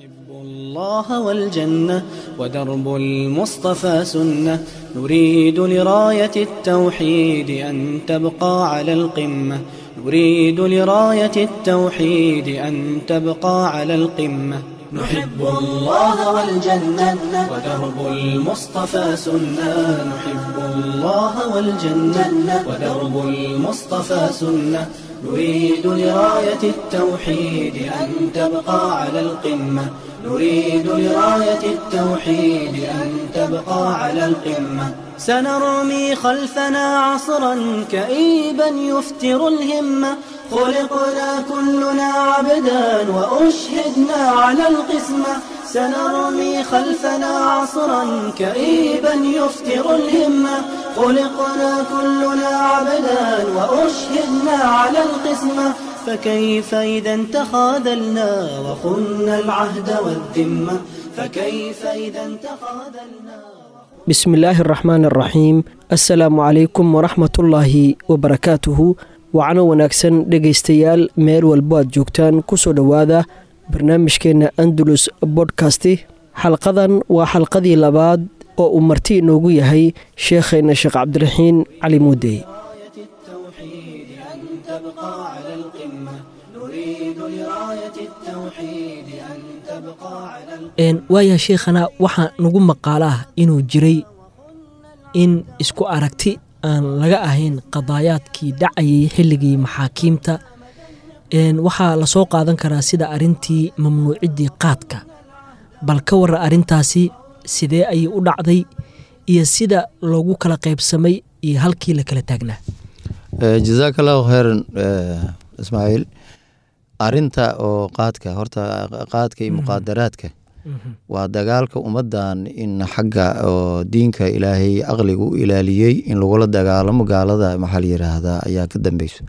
نحب الله والجنة ودرب المصطفى سنة نريد لراية التوحيد أن تبقى على القمة نريد لراية التوحيد أن تبقى على القمة نحب الله والجنة ودرب المصطفى سنة نحب الله والجنة ودرب المصطفى سنة نريد لراية التوحيد أن تبقى على القمة نريد لراية التوحيد أن تبقى على القمة سنرمي خلفنا عصرا كئيبا يفتر الهمة خلقنا كلنا عبدا وأشهدنا على القسمة سنرمي خلفنا عصرا كئيبا يفتر الهمة خلقنا كلنا عبدا وأشهدنا على القسمة فكيف إذا تخاذلنا وخنا العهد والذمة فكيف إذا تخاذلنا bismi illaahi araxmaan araxiim assalaamu calaykum waraxmatullaahi wabarakaatuhu wacno wanaagsan dhegaystayaal meel walbo aad joogtaan kusoo dhowaada barnaamijkeenna andalus bodkasti xalqadan waa xalqadii labaad oo uu marti inoogu yahay sheekheenna sheekh cabdiraxiin cali muudey راية التوحيد أن تبقى على القمة نريد لراية التوحيد أن تبقى على القمة waayaa sheekhana waxaa nagu maqaalaah inuu jiray in isku aragti aan laga ahayn qadaayaadkii dhacayay xilligii maxaakiimta waxaa lasoo qaadan karaa sida arintii mamnuuciddii qaadka bal ka warra arrintaasi sidee ayay u dhacday iyo sida loogu kala qaybsamay iyo halkii la kala taagnaa jazaak allahu kheyran ismaaciil arinta oo qaadka horta qaadka iyo muqaadaraadka waa dagaalka ummadan in xagga oo diinka ilaahay aqliga u ilaaliyey in lagula dagaalamo gaalada maxaa la yiraahdaa ayaa ka dambeyso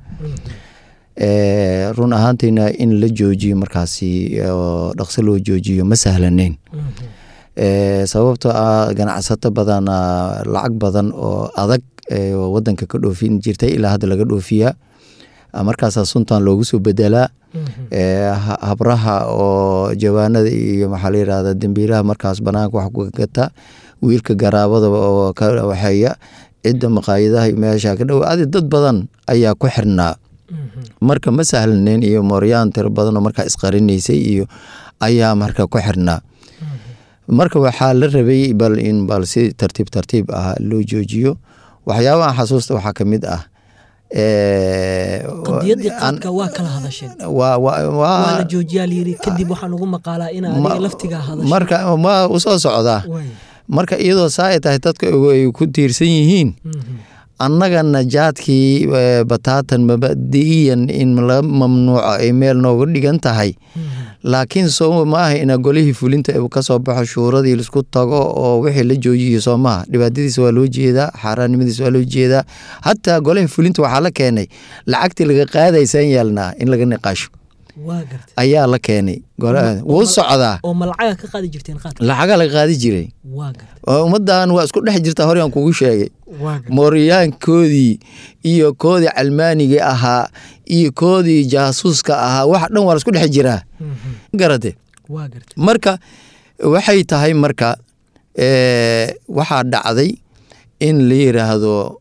run ahaantiina in la joojiyo markaasi oo dhaqso loo joojiyo ma sahlaneyn sababtoo ah ganacsato badan lacag badan oo adag wadanka ka dhoofin jirtay ilaa hadda laga dhoofiyaa markaasaa suntan loogu soo bedelaa habraha oo jawaanada iyo maxaa la yirahda dembiilaha markaas banaanka wax ku gata wiilka garaabada oo ka waxeeya cidda maqaayadaha meesha ka dhow adi dad badan ayaa ku xirnaa marka ma sahlaneyn iyo mooryaan tiro badan oo markaa isqarinaysay iyo ayaa marka ku xirnaa marka waxaa la rabay bal in bal si tartiib tartiib ah loo joojiyo waxyaabaha xasuusta waxaa ka mid ah qadiyadii qaadka waa kala hadasheen waa la joojiyaa layiri kadib waxaan ugu maqaalaa in adiga laftigaa hadasho marka ma usoo socdaa marka iyadoo saa ay tahay dadka ay ku tiirsan yihiin annagana jaadkii bataatan mabadi'iyan in laga mamnuuco ay meel nooga dhigan tahay laakiin soo maaha ina golihii fulinta kasoo baxo shuuradii laisku tago oo wixii la joojiyo soo maaha dhibaatadiisa waa loo jeedaa xaaraannimadiisa waa loo jeedaa hataa golihii fulinta waxaa la keenay lacagtii laga qaadaysaan yeelnaa in laga niqaasho ayaa la keenay wuu socdaa oo ma lacaga ka qaadi jirteen qaadka lacaga laga qaadi jiray waa garta ummadan waa isku dhex jirta horeyaan kugu sheegay mooryaankoodii iyo koodii calmaaniga ahaa iyo koodii jaasuuska ahaa wax dhan waa la isku dhex jiraa garate waa garta marka waxay tahay marka waxaa dhacday in la yiraahdo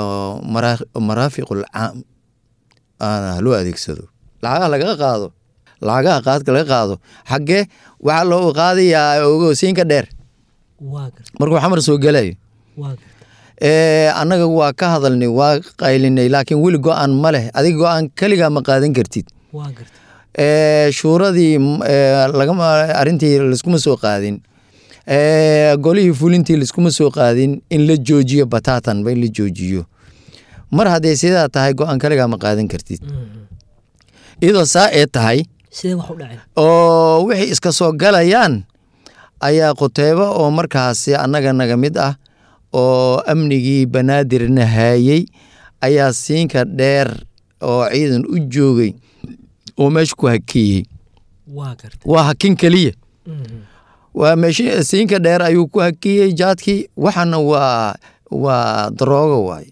maraafiqul caam loo adeegsado lacagaha laga qaado lacagaha qaadka laga qaado xaggee waxaa loo qaadayaa ogosiinka dheer waa garta markuu xamar soo gelayo waa garta annaga waa ka hadalnay waa qaylinay laakiin weli go-aan ma leh adiga go-aan keligaa ma qaadan kartid waa garta shuuradii arintii laiskuma soo qaadin golihii fulintii laiskuma soo qaadin in la joojiyo bataatan in la joojiyo mar hadday sidaa tahay go-aan kaligaa ma qaadan kartid iyadoo saa ee tahay sidee wax u dhaceen oo wixii iska soo galayaan ayaa quteybo oo markaasi annaga naga mid ah oo amnigii banaadirna haayey ayaa siinka dheer oo ciidan u joogay oo meesha ku hakeeyey waa garta waa hakin keliya waa meesh siinka dheer ayuu ku hakiyey jaadkii waxana waa waa daroogo waay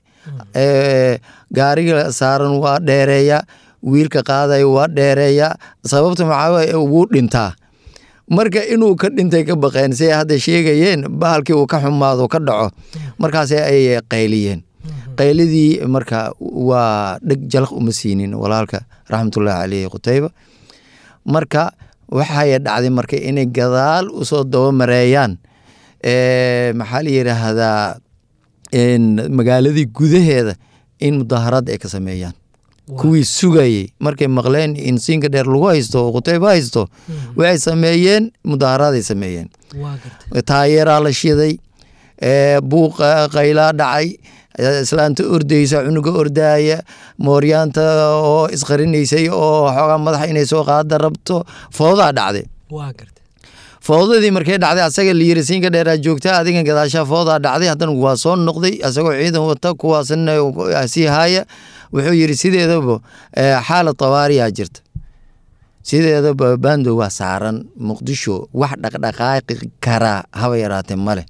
gaariga saaran waa dheereeya wiilka qaadayo waa dheereeya sababta maxaa wuu dhintaa marka inuu ka dhintay ka baqeen siay hadda sheegayeen bahalkii uu ka xumaado ka dhaco markaas ay qayliyeen qaylidii marka waa dheg jalaq uma siinin walaalka raxmatullaahi caleyhi qutayba marka waxay dhacday marka inay gadaal usoo dabamareeyaan maxaa la yidhaahdaa magaaladii gudaheeda in mudaaharaad ay ka sameeyaan kuwii sugayey markay maqleen in siinka dheer lagu haysto oo qutayba haysto waxay sameeyeen mudaharaaday sameeyeen taayeeraa la shiday buuq qaylaa dhacay islaanta ordaysa cunuga ordaaya mooryaanta oo isqarinaysay oo xoogaa madaxa inay soo qaada rabto foodaa dhacday foodadii markay dhacday asaga la yiri siinka dheeraa joogta adigan gadaashaa foodaa dhacday haddana waa soo noqday asagoo ciidan wata kuwaasna sii haaya wuxuu yiri sideedaba xaalad tawaariyaa jirta sideedaba bando waa saaran muqdisho wax dhaqdhaqaaqi karaa haba yaraatee male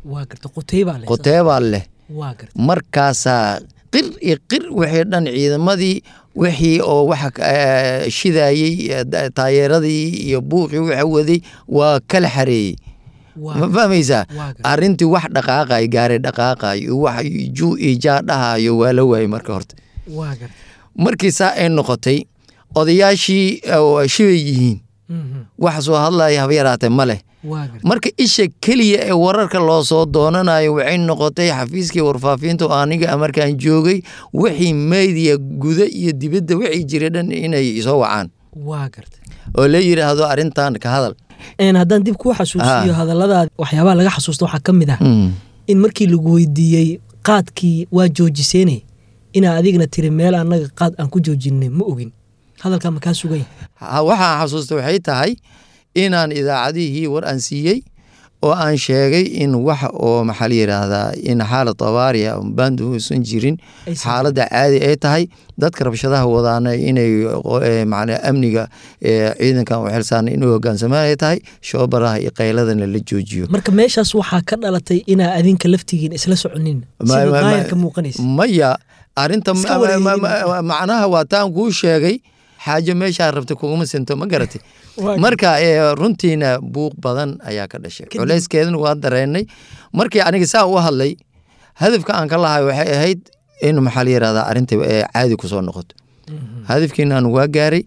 quteebaa leh markaasaa qir iyo qir wixii dhan ciidamadii wixii oo waxa shidayey taayeeradii iyo buuqii waxa waday waa kala xareeyey ma fahmaysaa arintii wax dhaqaaqay gaari dhaqaaqay wax juu iyo jaa dhahayo waa la waayey marka horta markii saa ay noqotay odayaashii shibay yihiin wax soo hadlaya haba yaraatee ma leh marka isha keliya ee wararka loo soo doonanayo waxay noqotay xafiiskii warfaafinta oo aniga markaan joogay wixii meediya guda iyo dibadda wixii jiray dhan inay soo wacaan oo la yidhaahdo arrintan ka hadal haddaan dib kuu xasuusiyo hadalladaada waxyaabaha laga xasuusta waxaa ka mid ah in markii lagu weydiiyey qaadkii waa joojiseene inaa adigna tiri meel annaga qaad aan ku joojinay ma ogin hadalkaa makaa sugan yahay waxaan xasuusta waxay tahay inaan idaacadihii war aan siiyey oo aan sheegay in wax oo maxaa la yidhaahdaa in xaalad tabaariya bandu uusan jirin xaaladda caadi ay tahay dadka rabshadaha wadaana inay macnaa amniga ciidankan u xilsaana inuu hogaansamaan ay tahay shoobaraha iyo qayladana la joojiyo marka meeshaas waxaa ka dhalatay inaa adinka laftigiin isla soconin sida daayarka muuqanaysa maya arinta macnaha waa taan kuu sheegay xaajo meeshaa rabta kuguma sinto ma garatay marka runtiina buuq badan ayaa ka dhashay culeyskeedana waa dareenay markii aniga saa u hadlay hadafka aan ka lahay waxay ahayd in maxaa la yirahdaa arrinta caadi kusoo noqoto hadafkiinaan waa gaaray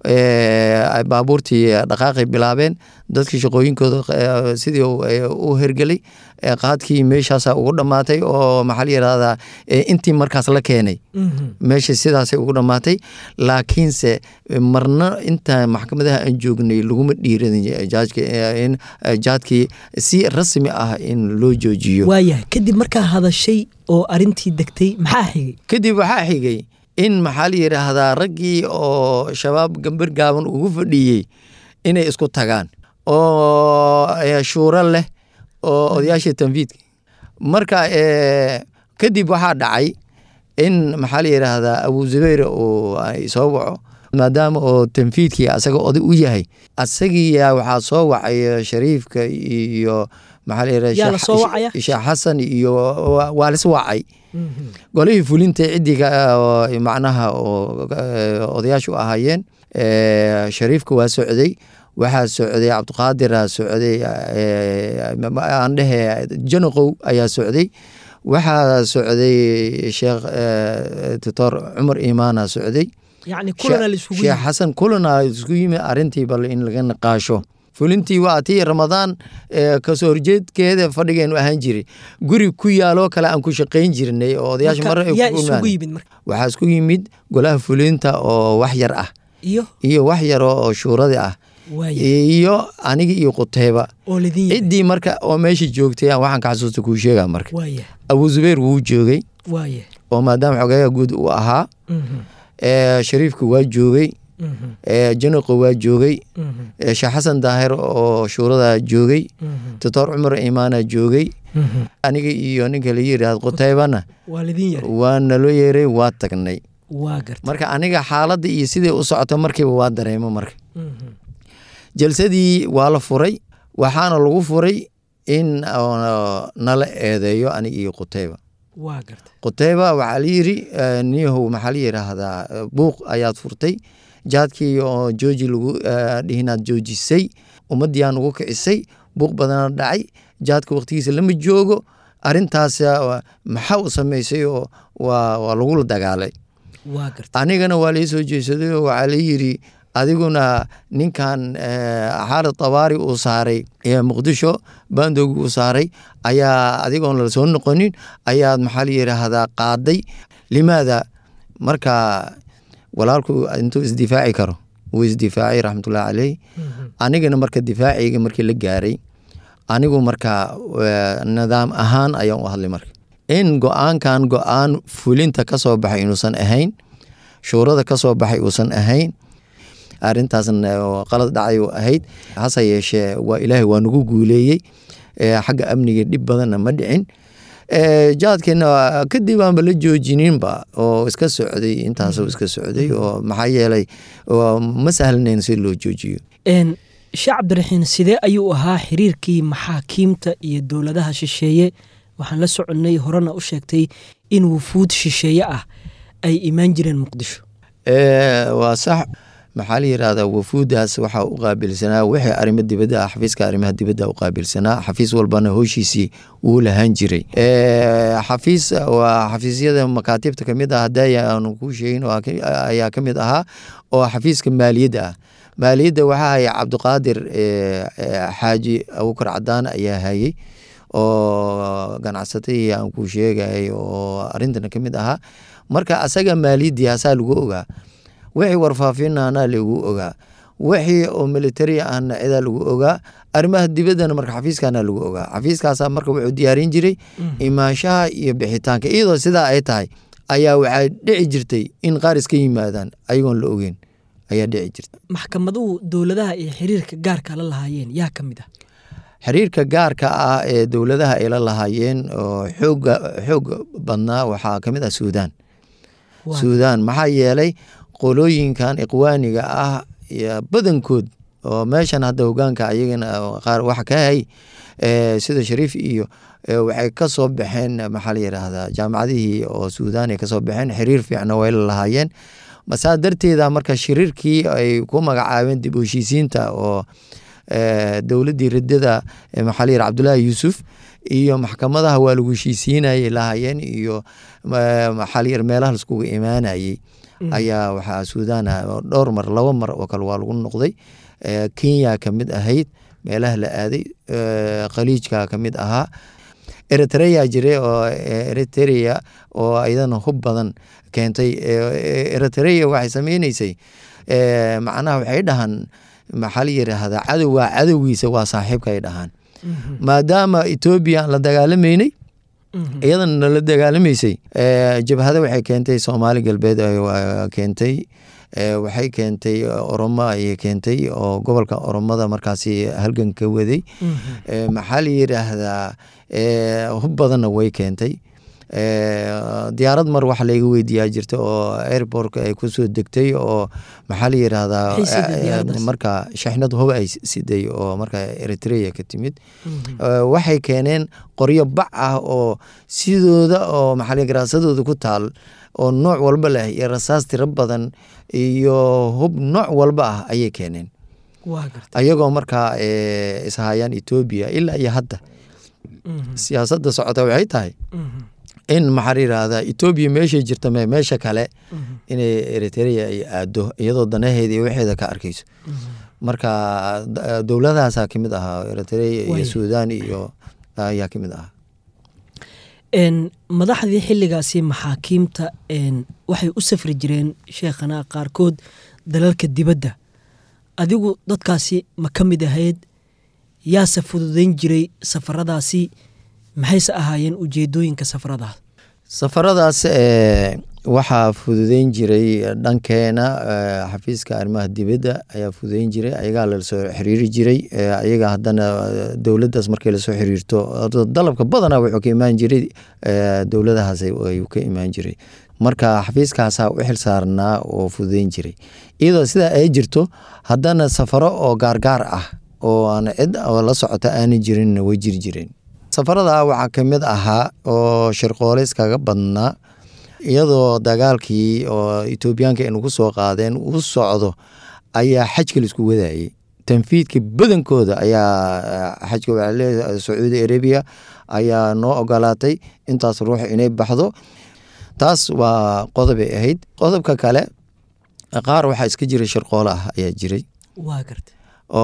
baabuurtii dhaqaaqay bilaabeen dadkii shaqooyinkooda sidii u hergelay qaadkii meeshaasa ugu dhammaatay oo maxaa la yirahdaa intii markaas la keenay meesha sidaasay ugu dhammaatay laakiinse marna inta maxkamadaha aan joognay laguma dhiiradin in jaadkii si rasmi ah in loo joojiyo waayahay kadib markaa hadashay oo arintii degtay maxaa xigay kadib waxaa xigay in maxaa la yidhaahdaa raggii oo shabaab gambar gaaban ugu fadhiyey inay isku tagaan oo shuuro leh oo odayaashii tanfiidka marka kadib waxaa dhacay in maxaa la yidhaahdaa abu zubayr uu soo waco maadaama oo tanfiidkii asaga oday u yahay asagiiyaa waxaa soo wacay shariifka iyo maxaa la yidhahdaa sheekh xasan iyo waa lis wacay golihii fulinta cidiga macnaha odayaashu ahaayeen shariifka waa socday waxaa socday cabdiqaadira socday aan dhehe janoqow ayaa socday waxaa socday sheekh doctor cumar imaana socday sheekh xasan kulana isku yimi arintii bal in laga naqaasho fulintii waa tii ramadaan kasoo horjeedkeeda fadhigeenu ahaan jiray guri ku yaaloo kale aan ku shaqayn jirnay oo odayaasha mar waxaa isku yimid golaha fulinta oo wax yar ah iyo wax yar oo shuuradi ah iyo anigi iyo quteyba ciddii marka oo meesha joogtay waxaan ka xasuusta kuu sheega marka abu zubayr wuu joogay oo maadaama xogeeya guud uu ahaa shariifka waa joogay janoqo waa joogay sheekh xasan daahir oo shuurada joogay doctor cumar imaana joogay aniga iyo ninka la yiraahdo quteybana waa naloo yeeray waa tagnay marka aniga xaaladda iyo sidai u socoto markiiba waa dareemo marka jalsadii waa la furay waxaana lagu furay in nala eedeeyo aniga iyo quteyba quteyba waxaa la yiri niyahow maxaa la yiraahdaa buuq ayaad furtay jaadkii oo jooji lagu dhihinaad joojisay ummaddiyaa nugu kicisay buuq badana dhacay jaadka waqtigiisa lama joogo arintaas maxaa u samaysay oo waa lagula dagaalay waa garta anigana waa lai soo jeesaday oo waxaa la yidhi adiguna ninkan xaalid tabaari uu saaray muqdisho bandoogi uu saaray ayaa adigoon la soo noqonin ayaad maxaa la yidhaahdaa qaaday limaada marka walaalku intuu isdifaaci karo wuu isdifaacay raxmatullahi caleyh anigana marka difaaciyga markii la gaaray anigu marka nidaam ahaan ayaan u hadlay marka in go-aankan go-aan fulinta ka soo baxay inuusan ahayn shuurada ka soo baxay uusan ahayn arintaasna qalad dhacay ahayd hase yeeshee waa ilaahay waa nagu guuleeyey xagga amniga dhib badanna ma dhicin jaadkeena kadib aanba la joojininba oo iska socday intaasoo iska socday oo maxaa yeelay ma sahlanayn si loo joojiyo sheekh cabdiraxiin sidee ayuu ahaa xiriirkii maxaakiimta iyo dowladaha shisheeye waxaan la soconnay horena u sheegtay in wufuud shisheeye ah ay imaan jireen muqdisho waa sax maxaa la yidhahdaa wafuudaas waxaa u qaabilsanaa wixii arrimo dibadda ah xafiiska arrimaha dibadda u qaabilsanaa xafiis walbana howshiisii wuu lahaan jiray xafiis waa xafiisyada makaatibta kamid ah hadda aanu kuu sheegin ayaa ka mid ahaa oo xafiiska maaliyadda ah maaliyadda waxaa hayay cabdiqaadir xaaji abukar cadaan ayaa hayey oo ganacsatadii aan kuu sheegay oo arintana ka mid ahaa marka asaga maaliyaddii asaa lagu ogaa wixii warfaafinana lagu ogaa wixii oo militari ahna cidaa lagu ogaa arrimaha dibaddana marka xafiiskana lagu ogaa xafiiskaasa marka wuxuu diyaarin jiray imaanshaha iyo bixitaanka iyadoo sidaa ay tahay ayaa waxaa dhici jirtay in qaar iska yimaadaan ayagoon la ogeyn ayaa dhici jirta maxkamaduhu dowladaha ay xiriirka gaarka la lahaayeen yaa ka mid ah xiriirka gaarka ah ee dowladaha ay la lahaayeen oo xooga xoog badnaa waxaa ka mid ah suudaan suudaan maxaa yeelay qolooyinkan iqwaaniga ah badankood oo meeshan hadda hogaanka ayagana qaar wax ka hay sida shariif iyo waxay ka soo baxeen maxaa la yidhaahdaa jaamacadihii oo suudaan ay kasoo baxeen xiriir fiicna way la lahaayeen saa darteeda marka shiriirkii ay ku magacaabeen dib u heshiisiinta oo dowladdii riddada maxaa la yidhaha cabdullaahi yuusuf iyo maxkamadaha waa lagu heshiisiinayay lahaayeen iyo maxaa la yidhaha meelaha laiskugu imaanayay ayaa waxaa suudaan ah dhowr mar laba mar oo kale waa lagu noqday kenya ka mid ahayd meelaha la aaday khaliijka ka mid ahaa eritrea jire oo eritrea oo ayadana hub badan keentay eritrea waxay sameyneysay macnaha waxay dhahaan maxaa la yidhaahdaa cadowgaa cadowgiisa waa saaxiibka ay dhahaan maadaama etoobiya aan la dagaalameynay iyadana nala dagaalamaysay jabhada waxay keentay soomaali galbeed keentay waxay keentay oromo ayay keentay oo gobolka oromada markaasi halgan ka waday maxaa la yidhaahdaa hub badanna way keentay diyaarad mar wax layga weydiiyaa jirta oo airbortka ay kusoo degtay oo maxaa la yidhaahdaa marka shaxnad hub ay siday oo marka eritrea ka timid waxay keeneen qoryo bac ah oo sidooda oo maxaa garaasadooda ku taal oo nooc walba leh iyo rasaas tiro badan iyo hub nooc walba ah ayay keeneen ayagoo markaa ishayaan etoobiya ilaa iyo hadda siyaasadda socota waxay tahay in maxaa yidhaahdaa etoobiya meeshay jirta me meesha kale inay eritrea ay aado iyadoo danaheeda iyo waxeeda ka arkayso marka dowladahaasaa kamid ahaa eritrea iyo suudaan iyo ayaa kamid ahaa madaxdii xilligaasi maxaakiimta waxay u safri jireen sheekhana qaarkood dalalka dibadda adigu dadkaasi ma ka mid ahayd yaase fududeyn jiray safaradaasi maxayse ahaayeen ujeedooyinka safaradaas safaradaas waxaa fududeyn jiray dhankeena xafiiska arrimaha dibadda ayaa fududeyn jiray ayagaa lasoo xiriiri jiray ayaga haddana dowladdaas markay lasoo xiriirto dalabka badanaa wuxuu ka imaan jiray dowladahaas ayuu ka imaan jiray marka xafiiskaasaa u xil saarnaa oo fududeyn jiray iyadoo sidaa ay jirto haddana safaro oo gaargaar ah oo aan cid la socota aanay jirin way jiri jireen safarada waxaa ka mid ahaa oo shirqooleys kaga badnaa iyadoo dagaalkii oo etoobiyaanka ay nagu soo qaadeen uu socdo ayaa xajka laisku wadayey tanfiidka badankooda ayaa xajka waxaa leedahay sacuudi arabia ayaa noo ogolaatay intaas ruux inay baxdo taas waa qodobay ahayd qodobka kale qaar waxaa iska jiray shirqoolo ah ayaa jiray waa gartay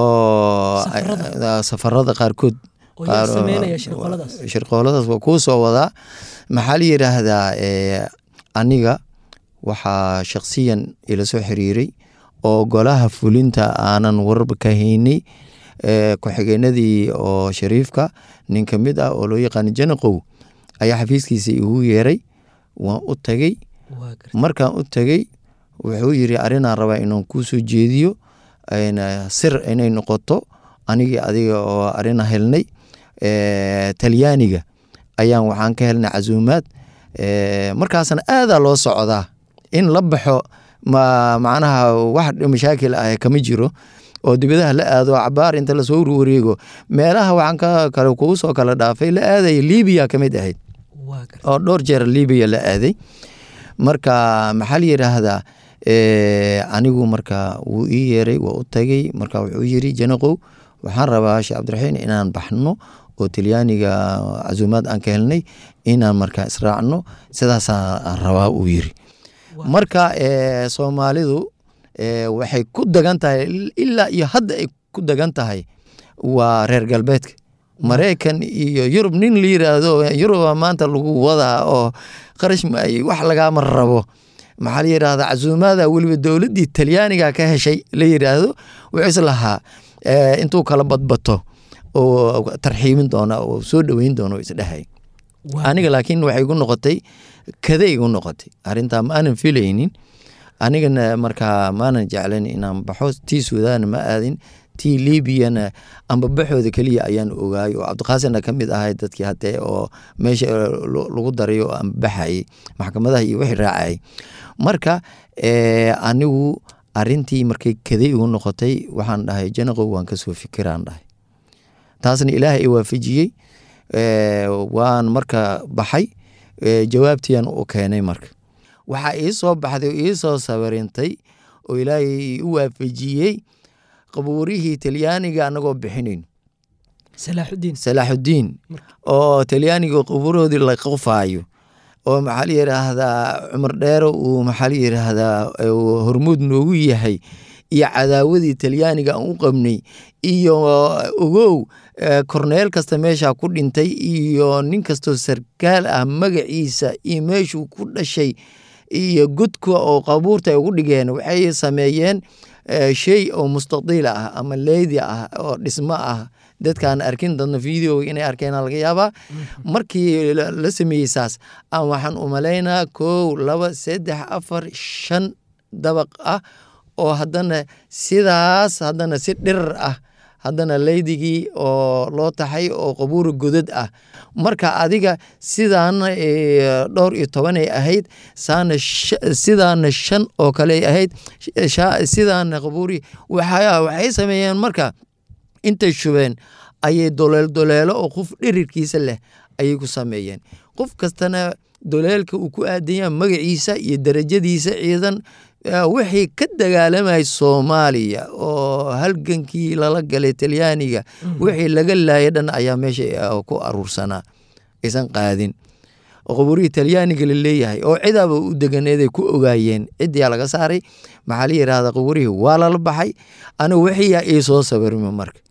oo Safarada? safarada qaarkood oo yaa qaar- sameynaya shirqoladaas shirqooladaas waa kuu soo wadaa maxaa la yidhaahdaa eh, aniga waxaa shakhsiyan ila soo xiriiray oo golaha fulinta aanan warba ka haynay eh, ku-xigeenadii oo shariifka nin ka mid ah oo loo yaqaano janaqow ayaa xafiiskiisa igu yeeray waan u tagay waa gartay markaan u tagay wuxuu yiri arrinaan rabaa inaan kuu soo jeediyo ayna sir inay noqoto anigii adiga oo arina helnay Eh, talyaaniga ayaan waxaan ka helnay casuumaad Eh, markaasna aadaa loo socdaa in la baxo ma macnaha wax mashaakil ah kama jiro oo dibadaha la aado cabaar inta lasoo wareego meelaha waxaan ka kale kugu soo kala dhaafay la aadaya libiya ka mid ahayd waa gartay oo dhowr jeer libiya la aaday marka maxaa la yidhaahdaa eh, anigu marka wuu ii yeeray waa u tagay marka wuxuu yiri janaqow waxaan rabaa sheekh cabdiraxiin inaan baxno oo talyaaniga casuumaad aan ka helnay inaan marka israacno sidaasaan rabaa uu yiri marka eh, soomaalidu eh, waxay ku dagan tahay ilaa iyo hadda ay ku dagan tahay waa reer galbeedka maraykan iyo yurub nin la yiraahdo yuruba maanta lagu wadaa oo qarash maayey wax lagaama rabo maxaa la yidhahda casuumaada weliba dowladdii talyaaniga ka heshay la yidhaahdo wuxuu is lahaa eh, intuu kala badbato oo tarxiimin doona oo soo dhoweyn doona oo isdhehay Waa aniga laakiin waxay igu noqotay kaday igu noqotay arrintaa ma aanan filaynin anigana markaa maanan jeclan inaan baxo tii suudaan ma aadin tii liibiyana amba baxooda keliya ayaan ogaay oo cabdiqaasinna ka mid ahay dadkii hadee oo meesha lo- lagu daray oo aan baxayay maxkamadaha iyo wixii raacayay marka eh, anigu arintii markay kaday igu noqotay waxaan dhahay janaqow waan kasoo fikiraan dhahay taasna ilaahay i waafajiyey Eh, waan marka baxay eh, jawaabtiian u keenay marka waxaa ii soo baxday oo ii soo sawirintay oo ilaahay u waafajiyey qabuurihii talyaaniga anagoo bixinayn salaaxudiin salaaxudiin oo talyaaniga qabuurahoodii la qofaayo oo maxaa la yidhaahdaa cumar dheero uu maxaa la yidhaahdaa uu hormuud noogu yahay iyo cadaawadii talyaaniga aan u qabnay iyo ogow eh, korneel kasta meesha ku dhintay iyo nin kastoo sarkaal ah magaciisa iyo meeshuu ku dhashay iyo godka oo qabuurta ay ugu dhigeen waxay sameeyeen eh, shay oo mustadiil ah ama leydi ah oo dhismo ah dadkaan arkin dadna video inay arkeena laga yaabaa markii la la sameeyey saas aan waxaan u malaynaa kow laba saddex afar shan dabaq ah oo haddana sidaas haddana si dhirar ah haddana leydigii oo loo taxay oo qabuura godad ah marka adiga sidaana eh, dhowr iyo tobanay ahayd saana sh- sidaana shan oo kale ahayd sha- sidaana qabuuri waxa- waxay sameeyeen marka intay shubeen ayay doleel doleelo oo qof dhirirkiisa leh ayay ku sameeyeen qof kastana doleelka uu ku aadanya magaciisa iyo darajadiisa ciidan eh, wixii ka dagaalamayay soomaaliya oo halgankii lala galay talyaaniga wixii laga laayay dhan ayaa meesha eh, ku aruursanaa aysan qaadin oo qabuurihii talyaaniga la leeyahay oo cidaaba u deganeeday ku ogaayeen cidiyaa laga saaray maxaa la yidhahda qabuurihii waa lala baxay anigu wixiyaa ii soo sawirma marka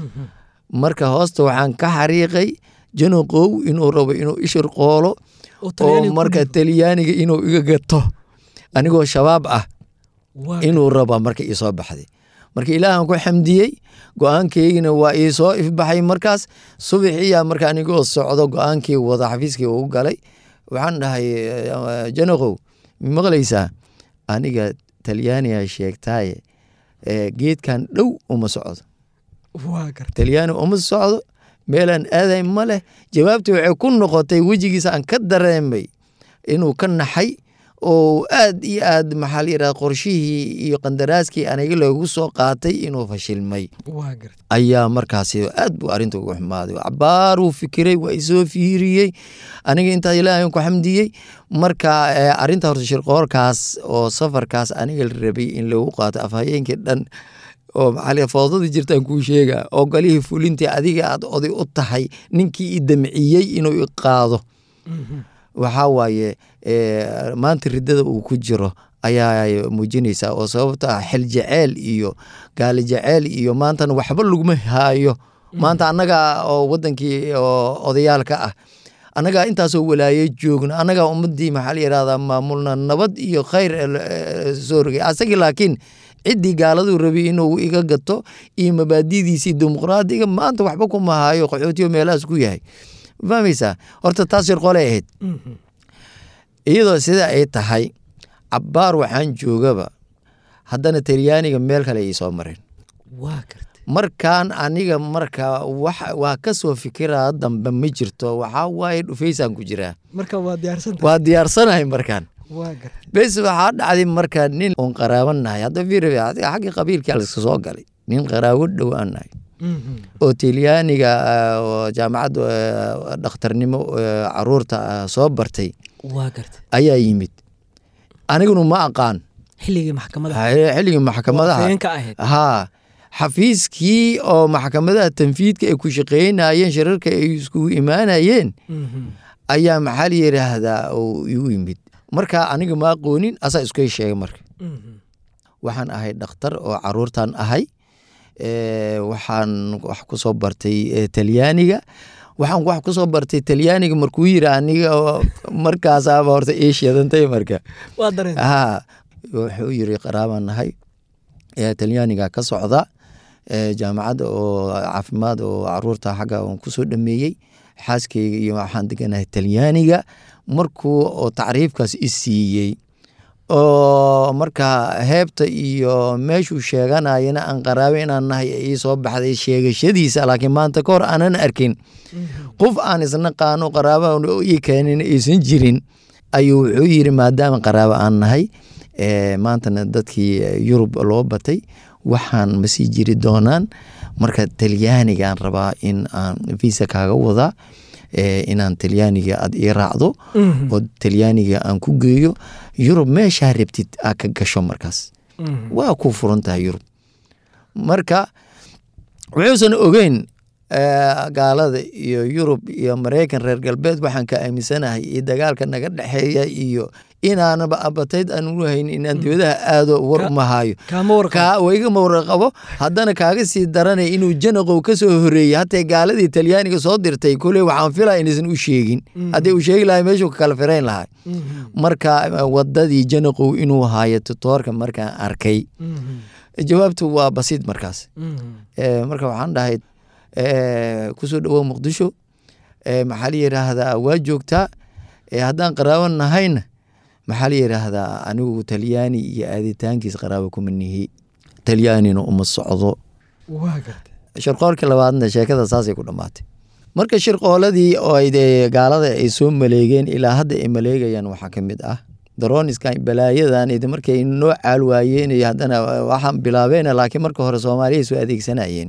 marka hoosta waxaan ka xariiqay janaqow inuu rabo inuu ishir qoolo oo oo talyaaniga ku marka dhiibo. talyaaniga inuu iga gato anigoo shabaab ah Waa inuu raba marka ii soo baxday marka ilaahan ku xamdiyey go-aankeygina waa ii soo ifbaxay markaas subaxiyaa marka anigoo socdo go-aankii wada xafiiskii ugu galay waxaan dhahay eh, janaqow ma maqlaysaa aniga talyaaniga sheegtaaye eh, geedkan dhow uma socdo waa gartay talyaani uma socdo meelaan aaday ma leh jawaabtii waxay ku noqotay wejigiisa aan ka dareemay inuu ka naxay oo aad iyo aad maxaa la yidhahda qorshihii iyo qandaraaskii aniga loogu soo qaatay inuu fashilmay waa gartay ayaa markaasi aad buu arrinta ugu xumaaday cabaaruu fikiray waa isoo fiiriyey aniga intaa ilaahay ku xamdiyey marka eh, arrinta horta shirqoorkaas oo safarkaas aniga la rabay in lagu qaato afhayeenkii dhan oo maxaa foodadii jirtaan kuu sheega oo golihii fulintii adiga aad oday u tahay ninkii i damciyey inuu i qaado waxaa waaye maanta ridada uu ku jiro ayaa muujinaysaa oo sababta ah xil jeceel iyo gaali jeceel iyo maantana waxba laguma haayo maanta annaga oo wadankii oo odayaalka ah annagaa intaasoo walaaye joogno annagaa ummadii maxaa la yihahdaa maamulna nabad iyo khayr soo rogay asagii laakiin ciddii gaaladuu rabay inuu iga gato iyo mabaadidiisii dimuqraadiga maanta waxba kuma haayo qaxootiyo meelahaas ku yahay fahmaysaa horta taas shirqole ahayd iyadoo sida ay tahay cabbaar waxaan joogaba haddana talyaaniga meel kale ay soo mareen markaan aniga marka waa ka soo fikiraa dambe ma jirto waxaa waaye dhufaysaan ku jiraa waa diyaarsanahay markaan bes waxaa dhacday marka nin oon qaraabanahay hadda xaggii qabiilkii aliska soo galay nin qaraabo dhow aan nahay oo talyaaniga jaamacadda dhakhtarnimo caruurta soo bartay ayaa yimid aniguna ma aqaan xilligii xilligii maxkamadaha haa xafiiskii oo maxkamadaha tanfiidka ay ku shaqeynayeen shirarka ay iskugu imaanayeen ayaa maxaa la yidhaahdaa igu yimid marka aniga ma aqoonin asaa iskay sheegay marka waxaan ahay dhakhtar oo caruurtan ahay waxaan wax ku soo bartay talyaaniga waxaan wax ku soo bartay talyaaniga markuu yiri aniga markaasaaba horta ii shidantay marka ha wuxuu yiri qaraabaan nahay talyaaniga ka socda jaamacadda oo caafimaad oo caruurta xagga on kusoo dhameeyey xaaskeyga iyo waxaan deganahay talyaaniga markuu oo tacriifkaas i siiyey oo marka heebta iyo meeshuu sheeganayana aan qaraabe inaan nahay ii soo baxday sheegashadiisa laakiin maanta ka hor aanan arkin qof aan isnaqaano qaraaba ii keenin aysan jirin ayuu wuxuu yiri maadaama qaraabo aan nahay maantana dadkii yurub loo batay waxaan masii jiri doonaan marka talyaanigaan rabaa in aan visa kaaga wadaa inaan talyaaniga aad ii raacdo oo talyaaniga aan ku geeyo yurub meeshaa rabtid aa ka gasho markaas waa ku furan tahay yurub marka wuxuusan ogeyn gaalada iyo yurub iyo maraykan reer galbeed waxaan ka aaminsanahay iyo dagaalka naga dhexeeya iyo inaanaba abatayd aan u hayn inaan dibadaha aado war uma hayo igama warqabo haddana kaaga sii daranay inuu janaqow ka soo horeeyey hatee gaaladii talyaaniga soo dirtay kule waxaan filaa inaysan u sheegin haddii uu sheegi lahay meeshuu ka kala firayn lahay marka wadadii janaqow inuu hayo tutoorka markaan arkay jawaabtu waa basiid markaas marka waxaan dhahay kusoo dhawow muqdisho maxaa la yidhaahdaa waa joogtaa haddaan qaraabo nahayna maxaa la yidhaahdaa anigu talyaani iyo aaditaankiis qaraabo kuma nihi talyaanina uma socdo shirqoolkii labaadna sheekada saasay ku dhammaatay marka shirqooladii oo gaalada ay soo maleegeen ilaa hadda ay maleegayaan waxaa ka mid ah daroniskan balaayadan markay noo caal waayeen iyo haddana waxaan bilaabeen laakiin marka hore soomaaliya soo adeegsanayeen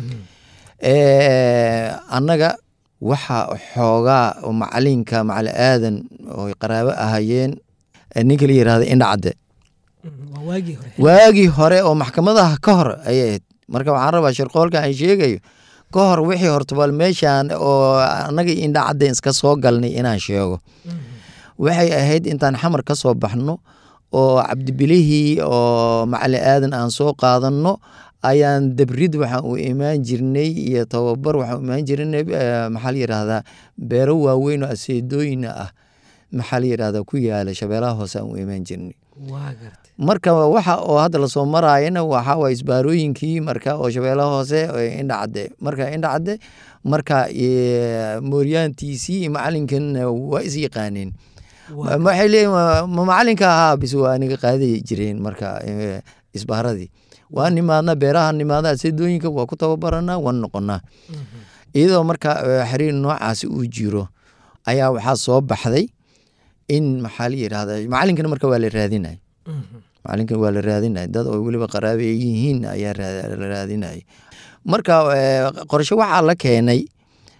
annaga waxa xoogaa macalinka macali aadan oo qaraabo ahayeen ninka la yirahda indhacadde waagii hore oo maxkamadaha ka hor ayay ahayd marka waxaan rabaa shirqoolka aan sheegayo ka hor wixii hortabal meeshaan oo annaga indhacadde iska soo galnay inaan sheego waxay ahayd intaan xamar ka soo baxno oo cabdibilihii oo macali aadan aan soo qaadanno ayaan dabrid waxaan u imaan jirnay iyo tababar waxaan u imaan jirnay maxaa la yidhaahdaa beero waaweyn oo aseedooyina ah maxaa la yidhahdaa ku yaala shabeelaha hoose aan u imaan jirnay marka waxa oo hadda lasoo maraayana waxa waa isbaarooyinkii marka oo shabeelaha hoose indhacadde marka indhacadde marka mooryaantiisii macalinkan waa is yaqaaneen waxay leeyihin ma macalinka ahaa bis waa aniga qaaday jireen marka isbaaradii waa nimaadna beeraha nimaada aseedooyinka waa ku tababaranaa waan noqonaa iyadoo marka xiriir noocaasi uu jiro ayaa waxaa soo baxday in maxaa la yidhahda macalinkana marka waa la raadinay macalinkan waa la raadinay dad oo weliba qaraabe ay yihiin ayaa la raadinay marka qorshe waxaa la keenay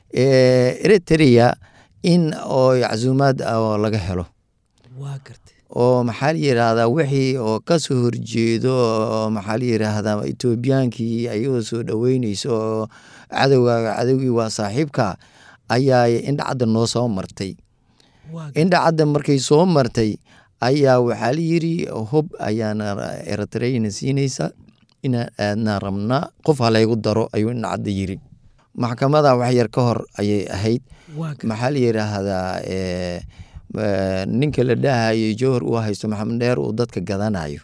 eritrea in oo casuumaad oo laga helo oo maxaa la yidhaahdaa wixii oo ka soo horjeedo oo maxaa la yidhaahdaa etoobiyaankii ayagoo soo dhoweyneyso oo cadowgaaga cadowgii waa saaxiibka ayaa indhacadda noo soo martay indhacadda markay soo martay ayaa waxaa la yiri hub ayaana eritreyna siinaysa inaan aadnaa rabnaa qof halaygu daro ayuu indhacadda yiri maxkamada wax yar ka hor ayay ahayd maxaa la yidhaahdaa ninka la dhahayo jowhar uu haysto maxamed dheer uu dadka gadanayo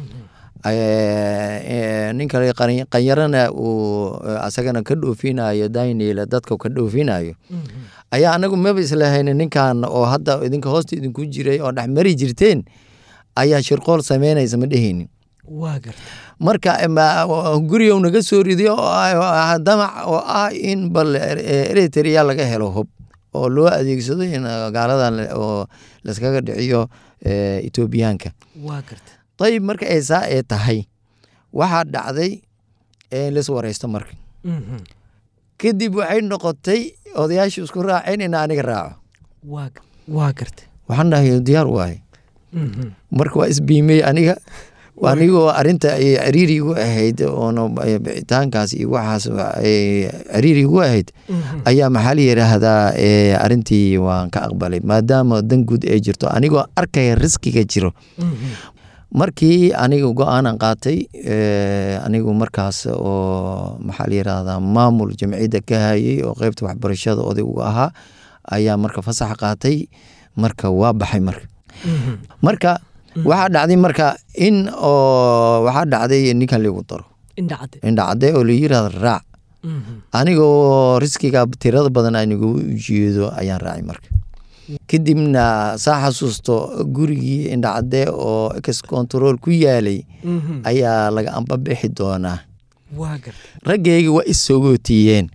ninka qanyarana uu asagana ka dhoofinayo daynila dadka ka dhoofinayo ayaa anagu maba islahayn ninkan oo hadda idinka hoosta idinku jiray oo dhex mari jirteen ayaa shirqool sameynaysa ma dheheynin marka guriga naga soo riday damac oo ah in bal eritrea laga helo hub oo loo adeegsado in gaaladan oo laskaga dhiciyo etoobiyaanka ayib marka ay saa ee tahay waxaa dhacday lis wareysto marka kadib waxay noqotay odayaashu isku raaceen in aniga raaco waxaan dhahay diyaar waaye marka waa isbiimey aniga anigoo arinta ay cariiri igu ahayd oona bicitaankaas iyo waxaas cariiri igu ahayd ayaa maxaa la yidhaahdaa arintii waan ka aqbalay maadaama dan guud ay jirto anigoo arkaya riskiga jiro markii aniga go-aanan qaatay anigu markaas oo maxaa la yidhaahdaa maamul jamciyadda ka hayay oo qeybta waxbarashada oday uga ahaa ayaa marka fasax qaatay marka waa baxay marka marka waxaa dhacday marka in oo waxaa dhacday ninkan ligu daro indhacade oo la yirahdo raac anigoo riskiga tirada badan anigu ujeedo ayaan raacay marka kadibna saa xasuusto gurigii indhacade oo ex control ku yaalay ayaa laga ambabixi doonaa raggeyga waa issogootiiyeen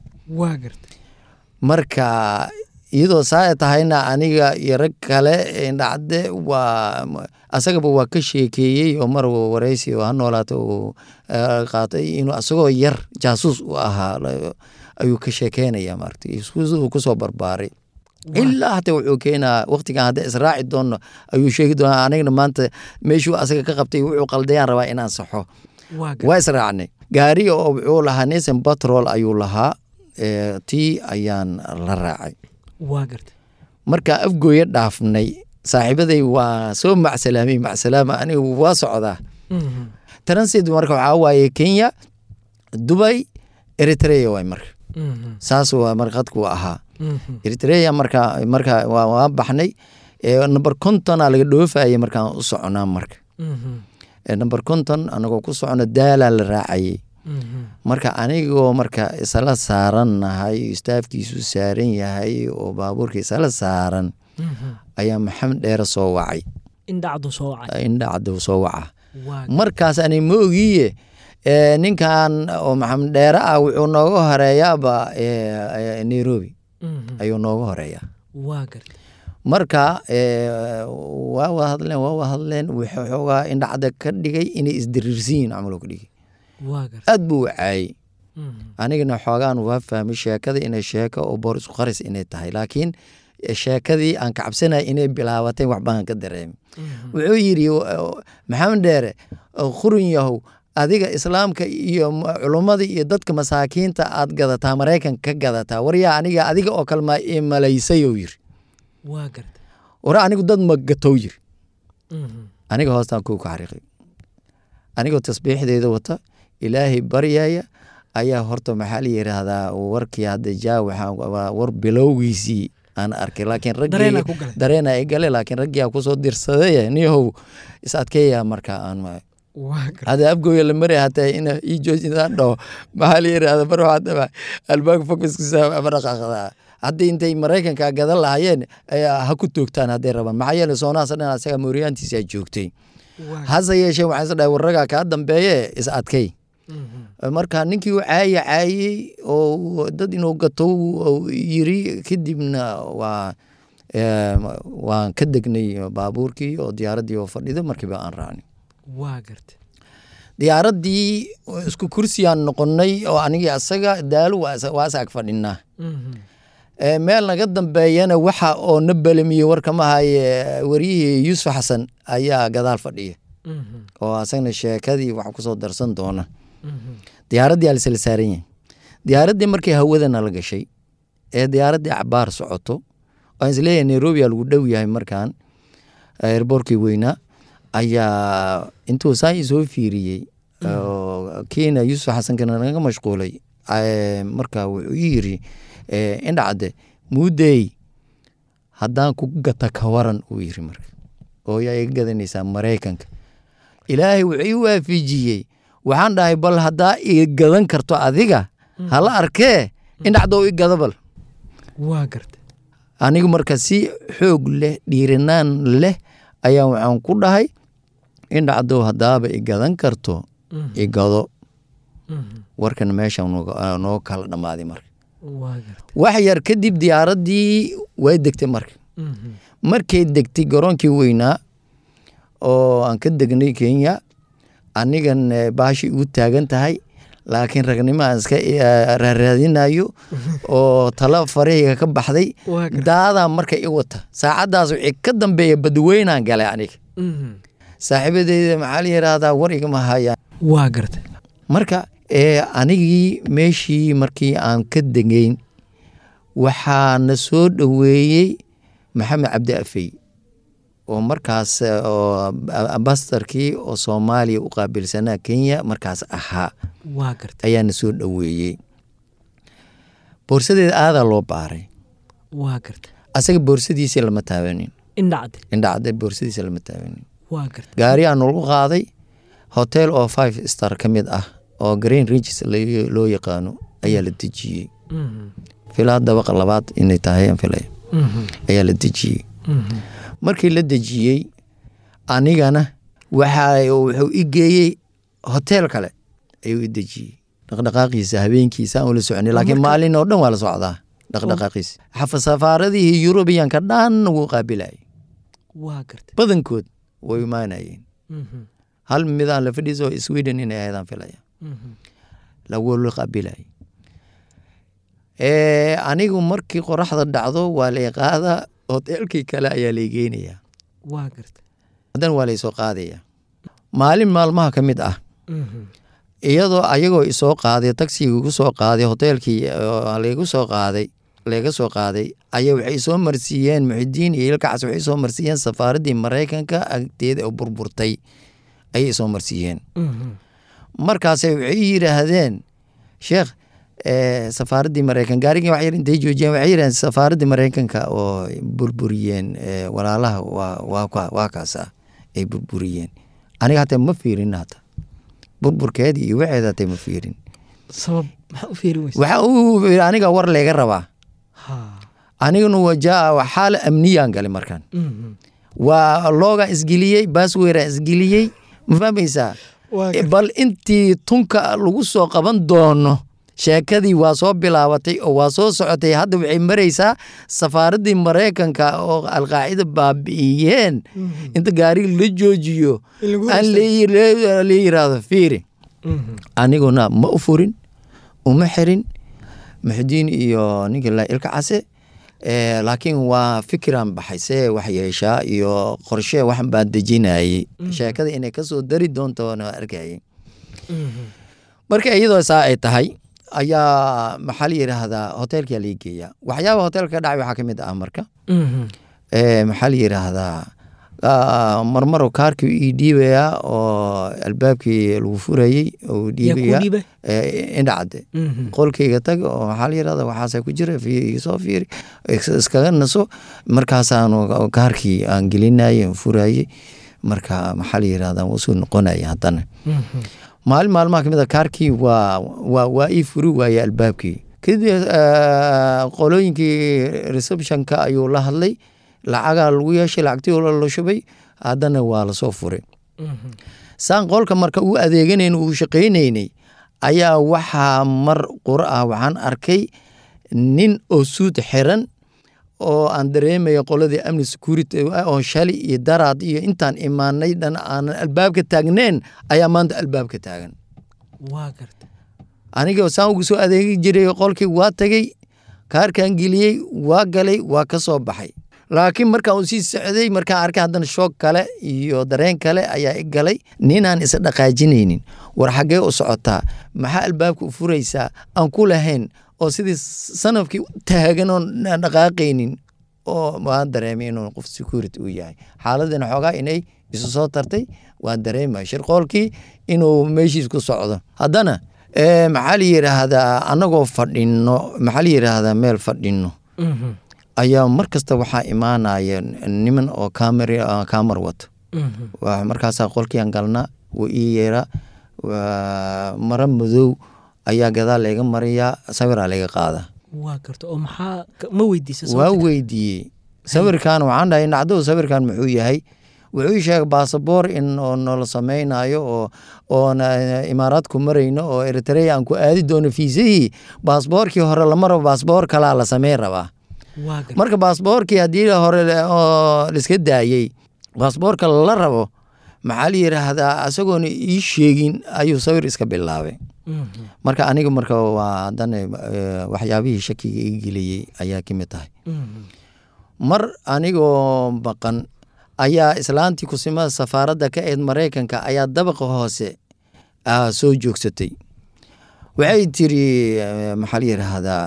marka iyadoo saa tahayna aniga iyo rag kale indhacade waa asagaba waa ka sheekeeyey oo mar wareysi oo ha noolaata uu qaatay inuu asagoo yar jaasuus u ahaa ayuu ka sheekeynaya maarata uu kusoo barbaaray ilaa hata wuxuu keenaa waqtigan hadda israaci doono ayuu sheegi doonaa anigna maanta meeshuu asaga ka qabtay wuxuu qaldayaan rabaa inaan saxo waa israacnay gaari oo wuxuu lahaa nisan batrol ayuu lahaa tii ayaan la raacay marka afgooya dhaafnay saaxiibaday waa soo macsalaamay macsalaama anigu waa socdaa transit marka waxaa waaye kenya dubay eritrea waay marka saas waa marqadku ahaa eritrea marka marka waa baxnay number contona laga dhoofayay markaan u soconaa marka number conton anagoo ku socono daalaa la raacayay marka anigoo marka isla saaran nahay istaafkiisu saaran yahay oo baabuurka isla saaran ayaa maxamed dheere soo wacay indhacdu soo waca markaas ani ma ogiye ninkan oo maxamed dheere ah wuxuu nooga horeeyaaba nairobi ayuu nooga horeeyaa marka waa wada hadleen waa wada hadleen waxoogaa indhacda ka dhigay inay isdiriirsiyiin camaloo ka dhigay aad buu wacaayey anigana xoogaan waa fahmay sheekada inay sheeko oo boor isku qaris inay tahay laakiin sheekadii aan ka cabsanaya inay bilaabatay waxbaan ka dareemay wuxuu yidhi maxamed dheere qurun yahow adiga islaamka iyo culummada iyo dadka masaakiinta aad gadataa maraykan ka gadataa waryaa aniga adiga oo kalema i malaysayou yiri war anigu dad ma gatow yiri aniga hoostaan ku xariiqay anigoo tasbiixdeeda wata ilaahay baryaya ayaa horta maxaa la yiraahdaa warkii hadda jaa waxaa war bilowgiisii aan arkay laakiin raggii dareena ay gale laakiin raggii aa kusoo dirsaday niyahow is adkeeya marka aan hada afgooya la maray hataa ina ii joojidaan dhaho maxaa la yirahda mar waxaa albaanka focuskiisa ama dhaqaaqdaa haddii intay maraykanka gadan lahayeen ha ku toogtaan hadday rabaan maxaa yeele soonahaas dhan asaga mooriyaantiisa joogtay hase yeeshee waxaan is dhahay warragaa kaa dambeeye is adkay marka ninkii u caaya caayey oo dad inuu gato yiri kadibna waa waan ka degnay baabuurkii oo diyaaraddii oo fadhido markiiba aan raacnay diyaaraddii isku kursiyaan noqonnay oo anigii asaga daalo waa is ag fadhinaa Eh, meel naga dambeeyana waxa oo na belamiye warkama haye wariyihii yuusuf xasan ayaa gadaal fadhiya oo asagna sheekadii wax kusoo darsan doona diyaaraddii aa lasla saaran yahay diyaaraddii markii hawadana la gashay ee diyaaraddii cabaar socoto waan isleeyahay nairobi aa lagu dhow yahay markaan airboorkii weynaa ayaa intuu saa ii soo fiiriyey oo kiina yuusuf xasankana naga mashquulay eh, marka wuxuu ii yiri eh, indhacde muudey haddaan ku gata ka waran uu yiri marka oo yaa iga gadanaysaa maraykanka ilaahay wuxuu ii waafijiyey waxaan dhahay bal haddaa ii gadan karto adiga hala arkee indhacdoo i gada bal waa garta anigu marka si xoog leh dhiirinaan leh ayaa waxaan ku dhahay indhacdow haddaaba i gadan karto i gado warkan meesha nooga- noo kala dhammaaday marka waa garta wax yar kadib diyaaraddii way degtay marka markay degtay garoonkii weynaa oo aan ka degnay kenya anigan eh, baashi igu taagan tahay laakiin ragnimo aan iska eh, raaraadinayo oo talo farahayga ka baxday waa garta daadaa marka i wata saacaddaas wixii ka dambeeya badweynaan galay aniga saaxiibadeyda maxaa la yidhaahdaa war igama hayaan waa garta marka ee anigii meeshii markii aan ka degeyn waxaa na soo dhoweeyey maxamed cabdi afey oo markaas eh, oo ambassadorkii oo soomaaliya u qaabilsanaa kenya markaas ahaa waa garta ayaa na soo dhoweeyey boorsadeeda aadaa loo baaray waa garta asaga boorsadiisii lama taabanin indhacde indhacde boorsadiisa lama taabanin waa garta gaari aan lagu qaaday hotel oo five star ka mid ah oo green ridges la- loo yaqaano ayaa la dejiyey filaa dabaqa labaad inay tahay aan filaya ayaa la dejiyey markii la dejiyey anigana waxa wuxuu i geeyey hotel kale ayuu i dejiyey dhaqdhaqaaqiisa habeenkiisa aan ula soconay laakiin maalin oo dhan waa la socdaa dhaqdhaqaaqiisa xafa safaaradihii yurubiyanka dhan wuu qaabilayay waa garta badankood way imaanayeen hal midaan la fadhiisa oo sweden inay ahaydaan filaya lagu la qaabilayay Eh, anigu markii qoraxda dhacdo waa lay qaada hotelkii kale ayaa lay geynayaa waa garta haddana waa laysoo qaadaya maalin maalmaha ka mid ah iyadoo ayagoo isoo qaaday tagsigii igu soo qaaday hoteelkii oo laygu soo qaaday layga soo qaaday ayaa waxay soo marsiiyeen muxidiin iyo ilkacas waxay soo marsiiyeen safaaraddii maraykanka agteeda oo burburtay ayay soo marsiiyeen markaasay waxay yidhaahdeen sheekh eh, safaaraddii maraykan gaarigii wax yar intay joojiyeen waxay yidhahdeen safaaraddii maraykanka oo burburiyeen eh, walaalaha waa waa ka- waa kaas ah ay burburiyeen aniga hataa ma fiirin hata burburkeedii iyo waxeeda hataa ma fiirin sabab maxaa u feeri weysa waxa uu yidhi aniga war layga rabaa ha aniguna wajaa xaala amniyaan galay markaan waa loogaan isgeliyey baasweeraan isgeliyey ma fahmaysaa waa Eh, bal intii tunka lagu soo qaban doono sheekadii waa soo bilaabatay oo waa soo socotay hadda waxay maraysaa safaaraddii maraykanka oo alqaacida baabi'iyeen inta gaariga la joojiyo aan la yiraahdo fiiri aniguna ma u furin uma xirin muxudiin iyo ninka la ilka case Eh, laakiin waa fikiraan baxay see wax yeeshaa iyo qorshe waxan baan dejinayey sheekada inay kasoo dari doonto na arkayay marka iyadoo saa ay tahay ayaa maxaa la yidhaahdaa hoteelkaa laga geeyaa waxyaaba hoteelka ka dhacay waxaa ka mid ah marka Eh, maxaa la yidhaahdaa ah, marmaro kaarkii ii dhiibayaa oo albaabkii lagu furayey oo yaa ku dhiibaya dhiiba Eh, indhacade qolkayga tag oo waxaa la yirahda waxaasa ku jira fi- soo fiiri is- iskaga naso markaasaanu kaarkii aan gelinayay aan furayey marka maxaa la yirahda wuu soo noqonaya haddana maalin maalmaha kamid a kaarkii waa waa waa ii furi waaye albaabkii kadib eh, qolooyinkii receptionka ayuu la hadlay lacagaa lagu yeeshay lacagtii oo la shubay haddana waa lasoo furay saan qolka marka uu adeeganayn uu shaqaynaynay ayaa waxaa mar qura ah waxaan arkay nin oo suud xiran oo aan dareemaya qoladii amni security oo shali iyo daraad iyo intaan imaanay dhan aanan albaabka taagneen ayaa maanta albaabka taagan waa garta aniga saan ugu soo adeegi jiray qolkii waa tagay kaarkan geliyey waa galay waa ka soo baxay laakiin markaan uu sii socday markaan arkay haddana shoog kale iyo dareen kale ayaa i galay ninaan isa dhaqaajinaynin war xaggee u socotaa maxaa albaabka u furaysaa aan ku lahayn oo sidii sanafkii taagan oon dhaqaaqaynin oo waan dareemay inuu qof security uu yahay xaaladina xoogaa inay isu soo tartay waan dareemay shirqoolkii inuu meeshiis ku socdo haddana maxaa la yidhaahdaa annagoo fadhino maxaa la yidhaahdaa meel fadhino ayaa mar kasta waxaa imaanaya niman oo kamer kamar wato markaasaa qolkiian galna wuu ii yeera maro madow ayaa gadaal layga mariyaa sawiraa layga qaada waa garta oo maxaa ma weydiisa waa weydiiyey sawirkan waxaan dhahay nacdow sawirkan muxuu yahay wuxuu ii sheegay baasaboor in noola samaynayo oo oona imaaraadku marayno oo eritrea aan ku aadi doono fiisahii baasboorkii hore lama rabo baasboor kalaa la sameyn rabaa marka baasboorkii haddii hore liska daayey baasboorka la rabo maxaa la yidhaahdaa isagoona ii sheegin ayuu sawir iska bilaabay marka aniga marka waa haddana waxyaabihii shakiga ii geliyey ayaa ka mid tahay mar anigoo maqan ayaa islaantii kusimada safaaradda ka eed maraykanka ayaa dabaqa hoose soo joogsatay waxay tiri maxaa la yidhaahdaa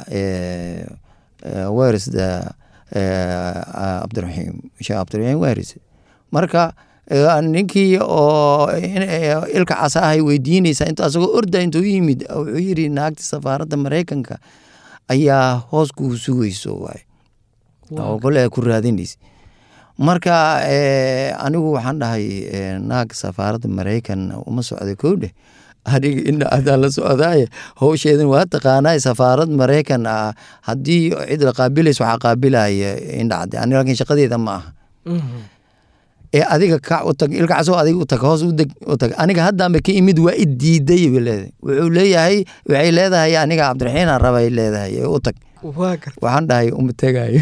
wers cabdiraxiim sheekh cabdiraxiim wers marka ninkii oo ilka casa ahay weydiinaysa int asagoo orda intuu yimid wuxuu yiri naagta safaaradda maraykanka ayaa hoos kuu sugayso waay oo kole ku raadinaysa marka anigu waxaan dhahay naag safaaradda maraykan uma socda kowdhe aniga ina adaan la socdaaye howsheedan waa taqaanaa safaarad maraykan ah haddii cid la qaabilaysa waxaa qaabilaya indhacde aniga laakiin shaqadeeda ma aha ee adiga kac u tag ilka casoo adiga u tag hoos udeg u tag aniga haddaanba ka imid waa i diiday bay leedahay wuxuu leeyahay waxay leedahay aniga cabdiraxiin aan rabay leedahay u tag waxaan dhahay uma tegayo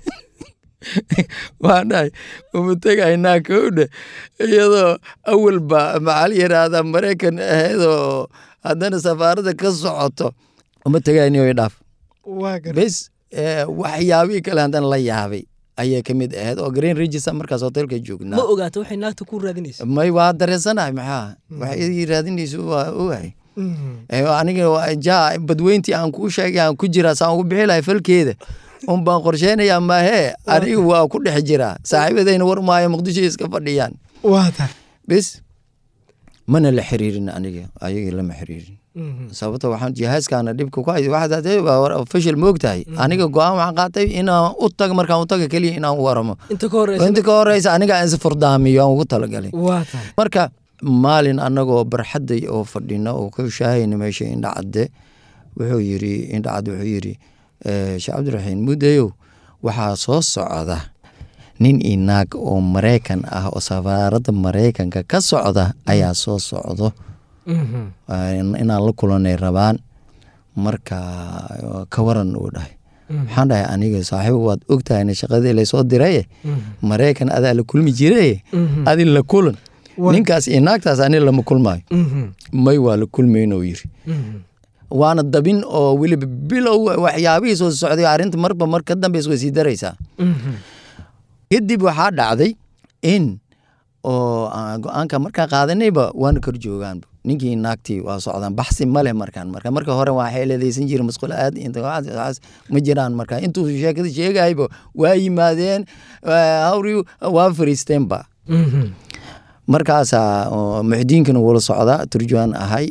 waxaan dhahay uma tegayo naa kowdhe iyadoo awalba maxaa la yidhaahdaa maraykan ahaydoo haddana safaaradda ka socoto uma tegayo niyo dhaaf bes waxyaabihii kale haddana la yaabay ayay ka mid ahayd oo green register markaas hotelka joognaa ma ogaata waxay naagta ku raadinaysa may waa dareensanahay maxaa waxay raadinaysa waa ogahay aniga ja badweyntii aan kuu sheegay aan ku jiraa saan ugu bixi lahay falkeeda un baan qorsheynayaa maahee aniga waa ku dhex jiraa saaxiibadayna war maayo muqdisho iska fadhiyaan bes mana la xiriirin aniga ayagii lama xiriirin sababto waxaan jihaaskaana dhibka ku hay official moogtahay aniga go-aan waxaan qaatay inaan u tago markaan u taga keliya inaan waramo inta ka horeysa inta ka horeysa aniga aan is furdaamiyo aan ugu talagalay marka maalin anagoo barxadday oo fadhina oo ka shaahayna meesha indhacadde wuxuu yiri indhacadde wuxuu yiri sheekh cabdiraxiin muddayow waxaa soo socda nin iyo naag oo maraykan ah oo safaaradda maraykanka ka socda ayaa soo socdo inaan la kulanay rabaan marka ka waran uu dhahay waxaan dhahay aniga saaxiib waad ogtahayna shaqadii laysoo diraye maraykan adaa la kulmi jiraye adi la kulan ninkaas iyo naagtaas ani lama kulmaayo may waa la kulmaynuu yiri waana dabin oo weliba bilow waxyaabihii soo socday arrinta marba mar ka dambeys way sii daraysaa kadib waxaa dhacday in oo go-aanka markaa qaadanayba waana kor joogaanba ninkii naagtii waa socdaan baxsi male markaan marka marka hore waa xeeladaysan jira masquul aad ma jiraan marka intuu sheekada sheegayba waa yimaadeen hawri waa fariisteenba markaasaa muxdiinkana wula socdaa turjumaan ahay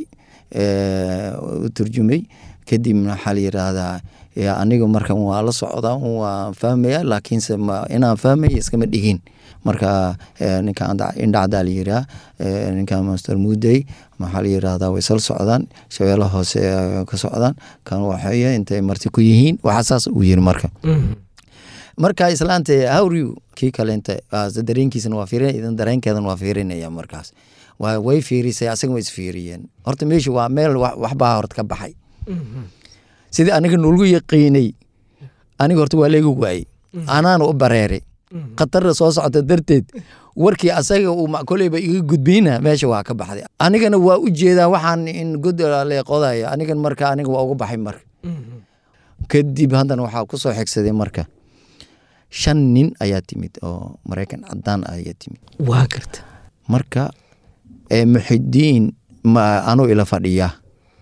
u turjumay kadibna waxaa la yidhaahdaa aniga markan waa la socdaa waa fahmaya laakiinse inaan fahmaya iskama dhigin marka ninka indhacdaa la yiraa ninka master mudey maxaa la yiraahdaa way sal socdaan shabeelo hoose ka socdaan kan waxay intay marti ku yihiin waxaa saas uu yiri marka marka islaanta hawriw kii kaleenta dareenkiisana waa fiirinaya idan dareenkeedan waa fiirinaya markaas way fiirisay asaga way isfiiriyeen horta meesha waa meel waxbaa horta ka baxay sidii aniga nolgu yaqiinay aniga horta waa leega waayey anaana u bareeray khatarra soo socota darteed warkii asaga uu koleyba iga gudbayna meesha waa ka baxday anigana waa u jeedaa waxaan in god leeqodayo anigan marka aniga waa uga baxay marka kadib haddana waxaa ku soo xigsaday marka shan nin ayaa timid oo maraykan cadaan ah ayaa timid waa garta marka eh, muxidiin ma anuu ila fadhiya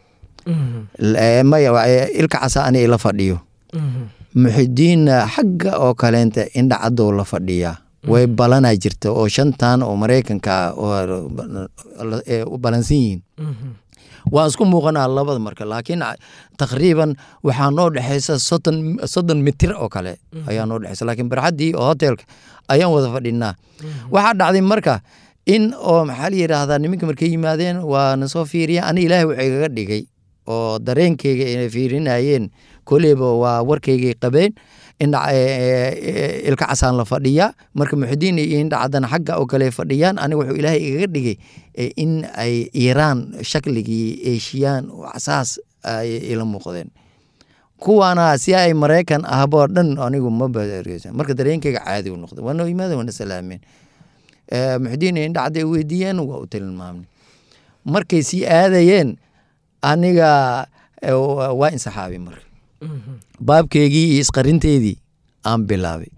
Eh, maya wa- eh, ilka casa ani ila fadhiyo muxidiinna xagga oo kaleenta indha cadow la fadhiyaa way balanaa jirta oo shantan oo maraykanka ah oo eh, u balansan yihiin waan isku muuqanaa labada marka laakiin a- taqriiban waxaa noo dhexeysa soddon soddon mitir oo kale ayaa noo dhexeysa laakiin barxaddii oo hotelka ayaan wada fadhinaa waxaa dhacday marka in oo maxaa la yidhaahdaa niminka markay yimaadeen waa na soo fiiriya ani ilaahay wuxuu igaga dhigay oo dareenkeyga inay fiirinayeen koleyba waa warkeygay qabeen indha ilka casaan la fadhiyaa marka muxidiin iyo indha cadan xagga oo kale fadhiyaan aniga wuxuu ilaahay igaga dhigay eh, in ay iiraan shakligii eeshiyaan oo casaas ay ila muuqdeen kuwaana si ay maraykan ahboo dhan anigu ma baareysan marka dareenkeyga caadi u noqday waa noo yimaadeen waana salaameen Eh, muxidiin iyo indha cadday weydiiyeen waa u tilmaamnay markay sii aadayeen aniga eh, wa- waa insaxaabay marka baabkeygii iyo isqarinteydii aan bilaabay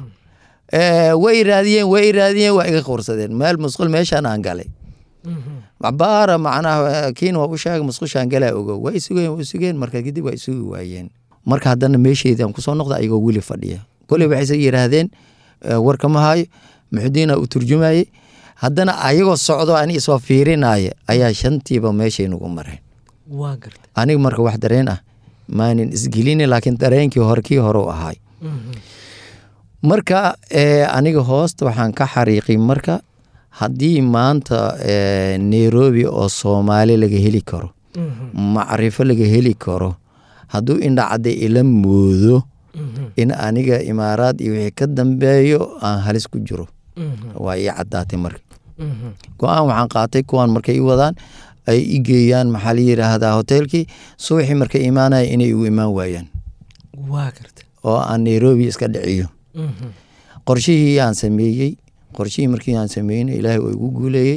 Eh, way raadiyeen way raadiyeen waa iga qorsadeen meel musqul meeshaan aan galay baara macnaha kiin waa u sheegay musqushaan galaa ogo waa isugeen waa isugeen marka kadib waa isugi waayeen marka haddana meesheedii aan kusoo noqda ayagoo weli fadhiya koley waxayse yidhaahdeen eh, war kama hayo muxudiina u turjumayey haddana ayagoo socdo ani isoo fiirinaya ayaa shantiiba meeshay nagu mareen waa garta aniga marka wax dareen ah maanin isgelini laakiin dareenkii hore kii hore u ahay marka eh, aniga hoosta waxaan ka xariiqay marka haddii maanta eh, nairobi oo soomaali laga heli karo macrifo laga heli karo hadduu indhacadda ila moodo in aniga imaaraad iyo wixii ka dambeeyo aan halis ku jiro waa ii caddaatay marka go-aan waxaan qaatay kuwaan markay i wadaan ay i geeyaan maxaa la yidhaahdaa hoteelkii subaxii markay imaanaya inay igu imaan waayaan waa garta oo aan nairobi iska dhiciyo qorshihii aan sameeyey qorshihii markii aan sameynay ilaahay oo igu guuleeyey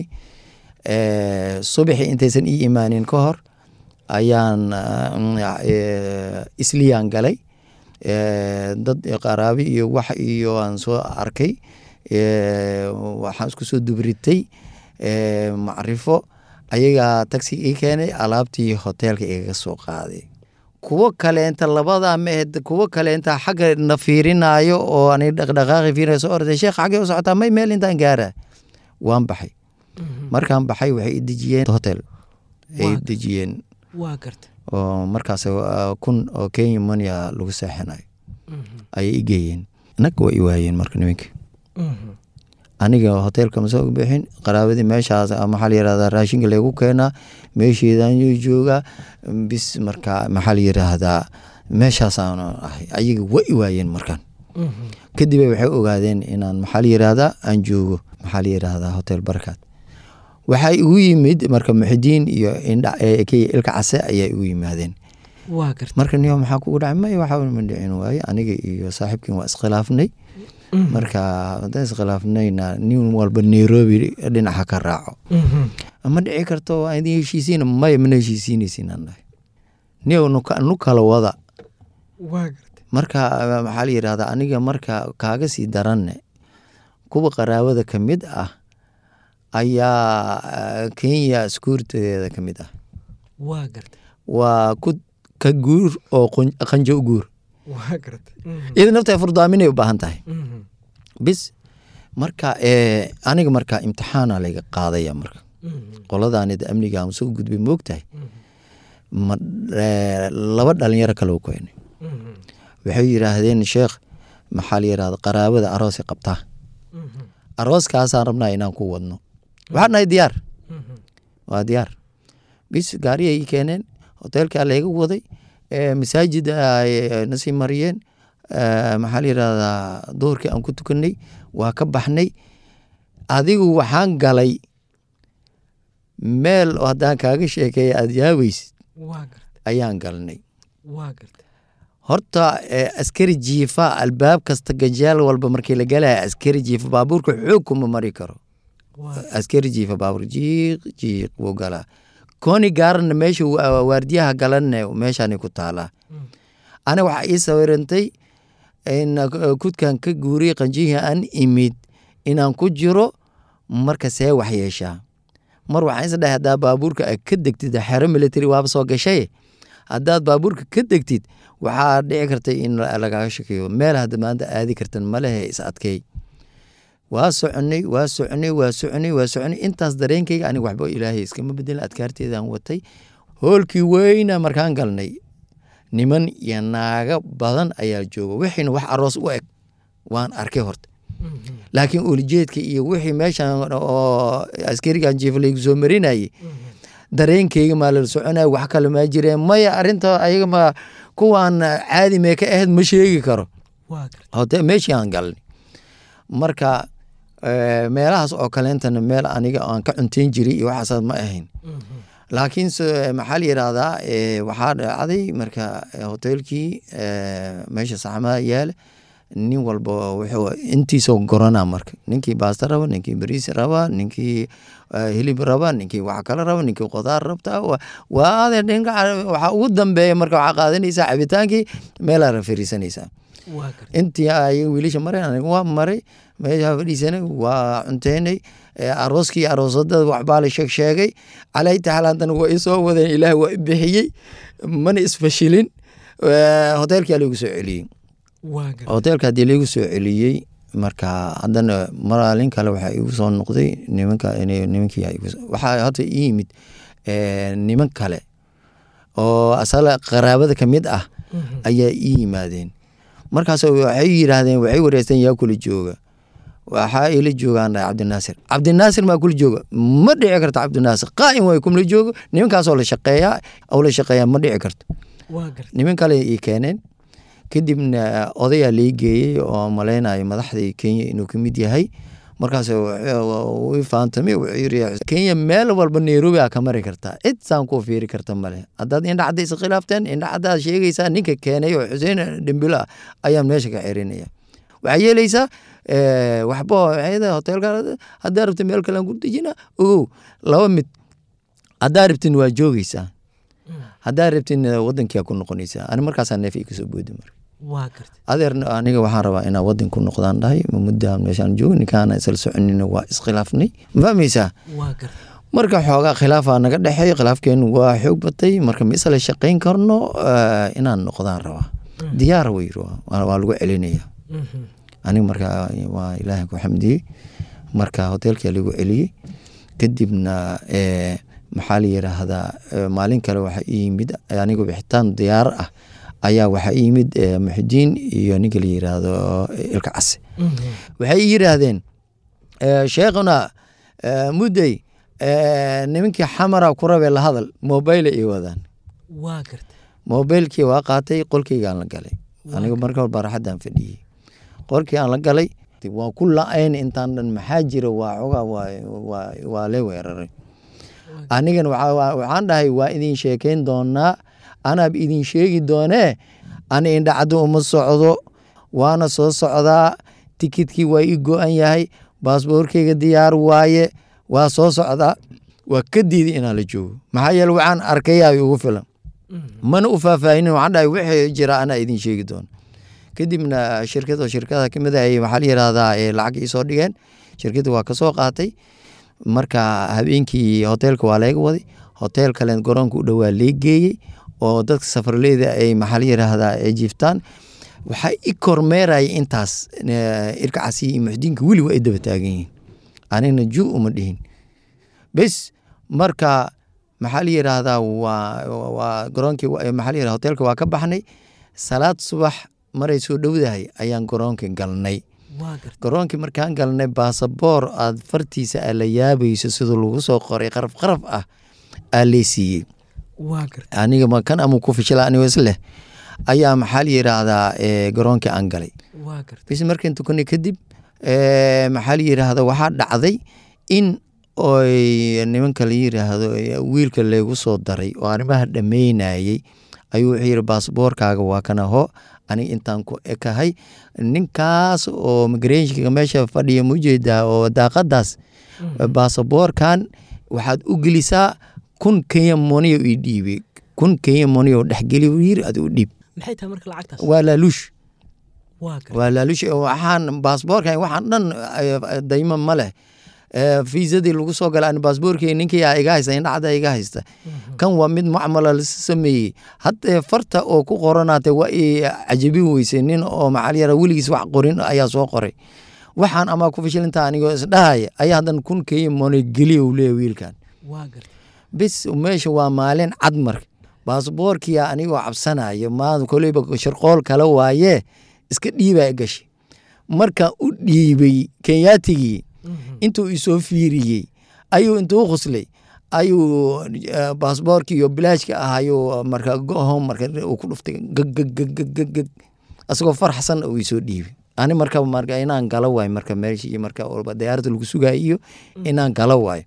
Eh, subaxii intaysan ii imaanin ka hor ayaan ah, eh, isliyaan galay Eh, dad qaraabi iyo wax iyo aan soo arkay Eh, waxaan isku soo dubritay eh, macrifo ayagaa taxi ii keenay alaabtii hoteelka igaga soo qaaday kuwo kaleenta labada mehed kuwo kaleenta xagga na fiirinayo oo ani dhaqdhaqaaqi fiirinayo soo orday sheekh xaggee u socotaa may meel intaan gaara waan baxay markaan baxay waxay i dejiyeen hotel ay Waa. dejiyeen waa garta oo markaas ah, kun oo kenya monia lagu seexinayo ayay i geeyeen naga waa i waayeen marka niminka aniga hoteelka ma soo bixin qaraabadii meeshaas ah, maxaa la yirahdaa raashinka lagu keenaa meesheedaan joogaa bis marka maxaa la yiraahdaa meeshaasaan ahay ayaga waa i waayeen markaan kadib ay waxay ogaadeen inaan maxaa la yiraahdaa aan joogo maxaa la yiraahdaa hotel barakaad waxaa igu yimid marka muxidiin iyo indha eh, kii ilka case ayaa igu yimaadeen waa garta marka niyo maxaa kugu dhacay may waxa ma dhicin waaye aniga iyo saaxiibkin waa iskhilaafnay marka haddaan iskhilaafnayna nin walba nairobi dhinaca ka raaco ma dhici karto waa idin heshiisiina maya mana heshiisiinaysin aan dhahay niyo nuka- nu kala wada waa garta marka eh, maxaa la yidhahdaa aniga marka kaaga sii daranne kuwa qaraabada ka mid ah ayaa eh, kenya skuurtadeeda ka mid ah waa garta waa ku ka guur oo qun- qanjo u guur waa garta iyada nafta furdaaminay u baahan tahay bis marka eh, aniga marka imtixaana layga qaadaya marka qoladaanid amniga aan soo gudbay moogtahay ma eh, laba dhalinyaro kale u keenay waxay yidhaahdeen sheekh maxaa la yidhahda qaraabada aroosay qabtaa arooskaasaan rabnaa inaan ku wadno waxaan nahay diyaar waa diyaar bis gaariyay ii keeneen hoteelkaa layga waday eh, masaajid ay nasii mariyeen eh, maxaa la yidhahdaa duhurkii aan ku tukanay waa ka baxnay adigu waxaan galay meel oo haddaan kaaga sheekeeya aada yaabaysid waa garta ayaan galnay waa garta horta eh, askari jiifa albaab kasta gajaal walba markii la galaya askari jiifa baabuurka xoog kuma mari karo waa askari jiifa baabuur jiiq jiiq buu galaa kooni gaarana meesha wa- waardiyaha galanne meeshaanay ku taalaa ana waxaa ii sawirantay in kudkan ka guuriyey qanjihii aan imid inaan ku jiro marka see wax yeeshaa mar waxaan is dhahay haddaa baabuurka aad ka degtid xero military waaba soo gashay haddaad baabuurka ka degtid waxaa dhici kartay in lagaaga shakeeyo meel hadda maanta aadi kartan malehe is adkeey waa soconay waa soconay waa soconay waa soconay intaas dareenkayga aniga waxba ilaahay iskama bedelin adkaarteedaan watay hoolkii weyna markaan galnay niman iyo naago badan ayaa jooga wixiina wax aroos u eg waan arkay horta laakiin ulijeedka iyo wixii meeshan oo askarigan jiiflaygu soo marinayay dareenkeyga maa lala soconaya wax kale maa jireen maya arinta ayaga ma kuwaan caadi mee ka ahayd ma sheegi karo hote meeshii aan galnay marka meelahaas oo kaleentana meel aniga aan ka cunteyn jiray iyo waxaasaad ma ahayn laakiin maxaa la yidhaahdaa waxaa dhacday marka hoteelkii meesha saxmaha yaale nin walba wuxuu intiisoo gorana marka ninkii baasta raba ninkii bariis raba ninkii hilib raba ninkii wax kale raba ninkii qudaar rabta waa ade dhinka waxaa ugu dambeeya marka waxaa qaadanaysaa cabitaankii meelaa rafariisanaysaa intii ay wiilasha mareen aniga waa maray meeshaa fadhiisanay waa cunteynay arooskii aroosadada waxbaa la sheeg sheegay calay taxal haddana waa isoo wadeen ilaah waa i bixiyey mana isfashilin hoteelkaa lagu soo celiyey hoteelka haddii laigu soo celiyey marka haddana maalin kale waxaa igu soo noqday nimanka nimankii waxaa hadda ii yimid niman kale oo asala qaraabada ka mid ah ayaa ii yimaadeen markaas waxay yidhaahdeen waxay wareysteen yaa kula jooga waxaa ila joogaan cabdinaasir cabdinaasir maa kula jooga ma dhici karto cabdinaasir qaa'im way kumla joogo nimankaasoo la shaqeeyaa oo la shaqeeyaa ma dhici karto niman kale ii keeneen kadibna odayaa lai geeyey oo malaynayo madaxdii kenya inuu ka mid yahay markaas i faantamay wuxuu yiri kenya meel walba nairobi aa ka mari kartaa cid saan kuu fiiri karta male haddaad indha cadda isa khilaafteen indha caddaad sheegaysaa ninka keenay oo xuseen dhembilo ah ayaan meesha ka xirinaya waxaa yeelaysaa waxba hoteelka haddaa rabta meel kalean ku dejina ogow laba mid haddaa rabtin waa joogeysaa haddaa rabtin wadankia ku noqonaysaa ani markaasaa neef kasoo boodi marka adeerna aniga waxaan rabaa inaa wadan ku noqdaan dhahay muddaa meeshaan joogo ninkaana isla soconina waa iskhilaafnay ma fahmaysaa marka xoogaa khilaafaa naga dhexeey khilaafkeenu waa xoog batay marka ma isla shaqayn karno inaan noqdaan rabaa diyaar way waa lagu celinaya aniga marka waa ilaahay ku xamdiyey marka hoteelkaa lagu celiyey kadibna maxaa la yiraahdaa maalin kale waxaa ii yimid aniga bixitaan diyaar ah ayaa waxaa ii yimid muxidiin iyo ninka la yiraahdo ilka case waxay ii yiraahdeen sheekhuna muddey nimankii xamara ku rabee la hadal mobile ii wadaan mobilkii waa qaatay qolkeygaan la galay aniga marka hor baraxaddaan fadhiyey qolkii aan la galay waa ku la-ayn intaan dhan maxaa jira waa xogaa waa lee weeraray anigan waxaan dhahay waa idin sheekeyn doonaa anaab idin sheegi doonee ani indhacaddu uma socdo waana soo socdaa tikidkii waa ii go-an yahay baasboorkeyga diyaar waaye waa soo socdaa waa ka diiday inaan la joogo maxaa yeele waxaan arkayaa ugu filan mana u faahfaahinin waxaan dhahay wixii jira anaa idin sheegi doona kadibna shirkad oo shirkada kamid a waxaa la yirahdaa lacag iisoo dhigeen shirkadda waa kasoo qaatay marka habeenkii hoteelka waa laga waday hotel kale garoonka u dhowaa lee geeyey oo dadka safarleyda ay maxaa la yiraahdaa ay jiiftaan waxaa i kormeeraya intaas irkacasi iyo muxdiinka weli waa i daba taagan yihiin anigna ju uma dhihin bes marka maxaa la yiraahdaa waa waa garoonkii maxaa la yirahdaa hoteelka waa ka baxnay salaad subax maray soo dhowdahay ayaan garoonka galnay garoonkii markaan galnay baasaboor aad fartiisa aa la yaabayso siduu lagu soo qoray qaraf qaraf ah aa lee siiyey aniga makan ama ku fishila anigo isleh ayaa maxaa la yiraahdaa garoonkii aan galay bis markan tukanay kadib maxaa la yiraahda waxaa dhacday in oy nimanka la yiraahdo wiilka leegu soo daray oo arrimaha dhammeynayey ayuu wuxuu yiri baasboorkaaga waa kana ho aniga intaan ku ekahay ninkaas oo migratiinka meesha fadhiya mujeedaa oo daaqadaas baasaboorkan waxaad u gelisaa kun kenya moniyo ii dhiibay kun kenya moniyo dhexgeli yiri ad u dhiib maxay tahay marka lacagtaas waa laaluush waa gar waa laaluush waxaan baasboorkan waxaan dhan eh, daymo ma leh Eh, fiisadii lagu soo galay ani baasboorkii ninkii aa iga haysta indhacda iga haysta kan waa mid macmala la sameeyey haddee farta oo ku qoranaatay waa i cajabin weysay nin oo maxal yara weligiis wax qorin ayaa soo qoray waxaan amaa ku fashilinta anigoo isdhahaya ayaa haddan kun kenya monogeliya uu leeyahay wiilkan waa gartay bis meesha waa maalin cad marka baasboorkiya anigoo cabsanaya maa koleyba sharqool kale waaye iska dhiibaa gashay markaan u dhiibay kenyaatigii intuu isoo fiiriyey ayuu intuu khuslay ayuu eh, baasboorkii iyo bilaashka ah ayuu marka gohom marka uu ku dhuftay gggggggg asagoo farxsan uu isoo dhiibay ani marka marka inaan galo waayo marka meeshii marka walba diyaaradda lagu sugayo iyo inaan galo waayo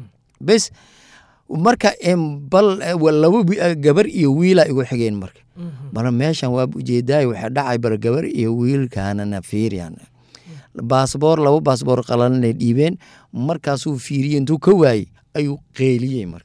bes marka em, bal eh, wa- laba wi- eh, gabar iyo wiila igu xigeen marka bal meeshan waa ujeedaay waxaa dhacay bar gabar iyo wiilkaanana fiiriyan baasboor laba baasboor qalanay dhiibeen markaasuu fiiriyey intuu ka waayey ayuu qeeliyey marka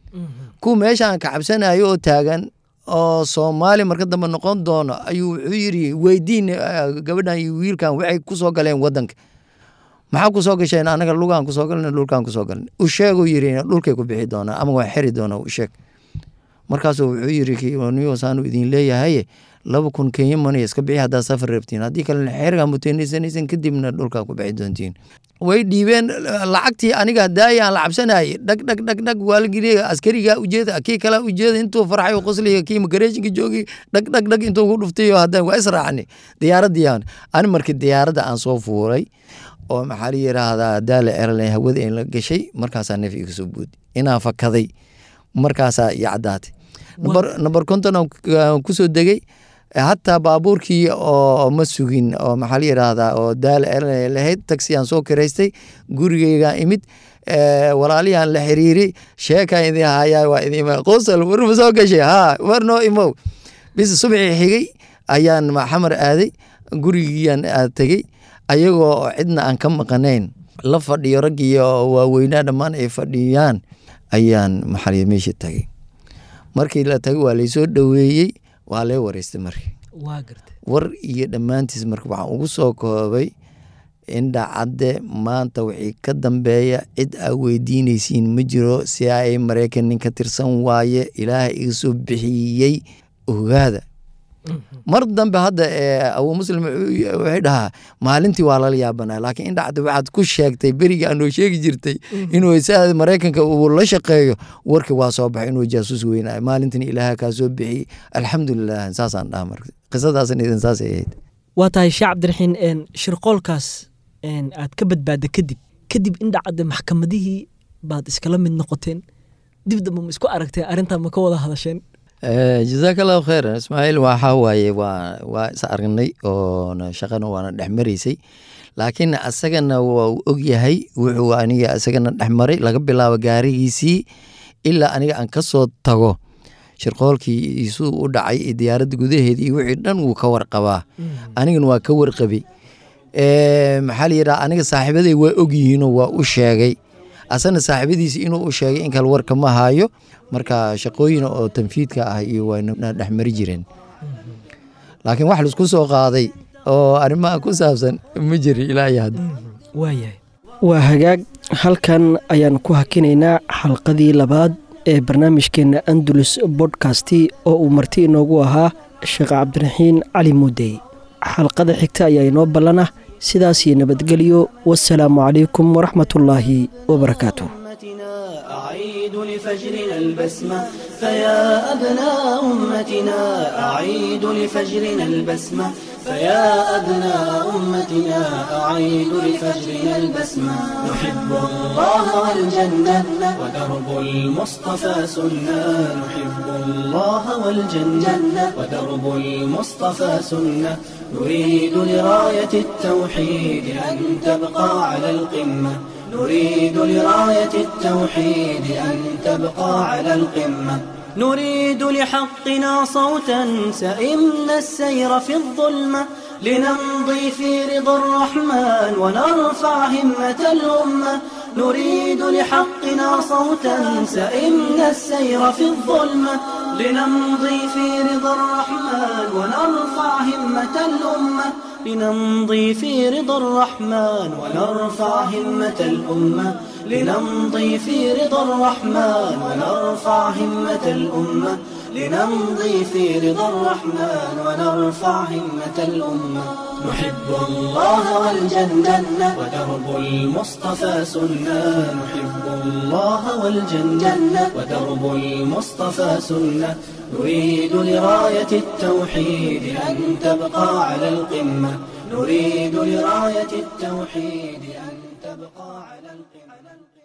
kuwa meeshaan ka cabsanayo oo taagan oo soomaali marka dambe noqon doono ayuu wuxuu yidhi weydiin eh, gabadhan iyo wiilkan waxay ku soo galeen wadanka maxaa ku soo gasheen anaga lugaan kusoo galna dhulkaan kusoo galna u sheeguu yidhi dhulkay ku bixi doonaa ama waa xeri doonaa u sheeg markaasuu wuxuu yidhi niyosaanu idin leeyahay laba kun kenya money iska bixi haddaad safar rabtiin haddii kalena xerigaa muteenaysanaysan kadibna dhulkaa ku bixi doontiin way dhiibeen lacagtii aniga daaya aan la cabsanayay dhag dhag dhag dhag waa la geliyay askarigaa ujeeda kii kalaa ujeeda intuu farxay qosliga kii magareeshinka joogay dhag dhag dhag intuu ku dhuftay haddana waa israacni diyaaradii aan ani markii diyaaradda aan soo fuuray oo maxaa la yidhaahdaa daala airline hawada in la gashay markaasaa neef iga soo buudi inaan fakaday markaasaa iyo caddaatay number number konton aan ku- aan kusoo degay hataa baabuurkii oo ma sugin oo maxaa la yidhaahdaa oo daala airline lahayd taxi aan soo kiraystay gurigeygaan imid eh, walaalihii la xiriiray sheekaan idin hayaa waa idin imaa qosal war ma soo gashay ha war noo imow bis subxii xigay ayaan xamar aaday gurigiiyaan aad tegey ayagoo cidna aan ka maqanayn la fadhiyo raggii waaweynaa dhammaan ay fadhiyaan ayaan maxaa meesha tagay markii la tagay waa laysoo dhoweeyey waa lee wareystay marka waa gartay war iyo dhammaantiis marka waxaan ugu soo koobay indha cadde maanta wixii ka dambeeya cid aa weydiinaysiin ma jiro si ay maraykan nin ka tirsan waaye ilaahay iga soo bixiyey ogaada mar dambe hadda eh, abu muslim wuxuu- waxay dhahaa maalintii waa lala yaabanaa laakiin indha cadde waxaad ku sheegtay berigii aanoo sheegi jirtay inuu saa maraykanka uu la shaqeeyo warkii waa soo baxay inuu jaasuus weynayo maalintina ilaaha kaa soo bixiyey alxamdulilah saasaan dhaha marka qisadaasan idin saasay ahayd waa tahay sheekh cabdiraxiin een, shirqoolkaas een, aad ka badbaadda kadib kadib indhacadde maxkamadihii baad iskala mid noqoteen dib dambe ma isku aragteen arrintaa ma ka wada hadasheen jazaak allahu khayran ismaaciil waxaa waaye waa waa is aragnay oona shaqana waana dhex maraysay laakiin asagana waa uu og yahay wuxuu aniga isagana dhex maray laga bilaabo gaarigiisii ilaa aniga aan ka soo tago shirqoolkii isuu u dhacay iyo diyaaradda gudaheedii iyo wixii dhan wuu ka warqabaa anigana waa ka warqabay Eh, maxaa la yidhaha aniga saaxiibaday waa ogyihiinoo waa u sheegay asana saaxiibadiisi inuu u sheegay in kale warka ma hayo marka shaqooyin oo tanfiidka ah iyo wayna dhexmari jireen laakiin wax laisku soo qaaday oo arrimaha ku saabsan ma jiri ilaa iyo hadda waayahay waa hagaag halkan ayaan ku hakinaynaa xalqadii labaad ee barnaamijkeenna andalus bodkasti oo uu marti inoogu ahaa sheekh cabdiraxiin cali muudey xalqada xigta ayaa inoo ballana sidaas iyo nabadgelyo wasalaamu calaykum waraxmatullaahi wabarakaatu أمتنا أعيد لفجرنا البسمة فيا أبناء أمتنا أعيد لفجرنا البسمة فيا أبناء أمتنا أعيد لفجرنا البسمة نحب الله والجنة ودرب المصطفى سنة نحب الله والجنة ودرب المصطفى سنة نريد لراية التوحيد أن تبقى على القمة نريد لراية التوحيد أن تبقى على القمة نريد لحقنا صوتا سئمنا السير في الظلمة لنمضي في رضا الرحمن ونرفع همة الأمة نريد لحقنا صوتا سئمنا السير في الظلمة لنمضي في رضا الرحمن ونرفع همة الأمة لنمضي في رضا الرحمن ونرفع همة الأمة لنمضي في رضا الرحمن ونرفع همة الأمة لنمضي في رضا الرحمن ونرفع همة الأمة نحب الله والجنة ودرب المصطفى سنة نحب الله والجنة ودرب المصطفى سنة نريد لراية التوحيد أن تبقى على القمة نريد لراية التوحيد أن تبقى على القمة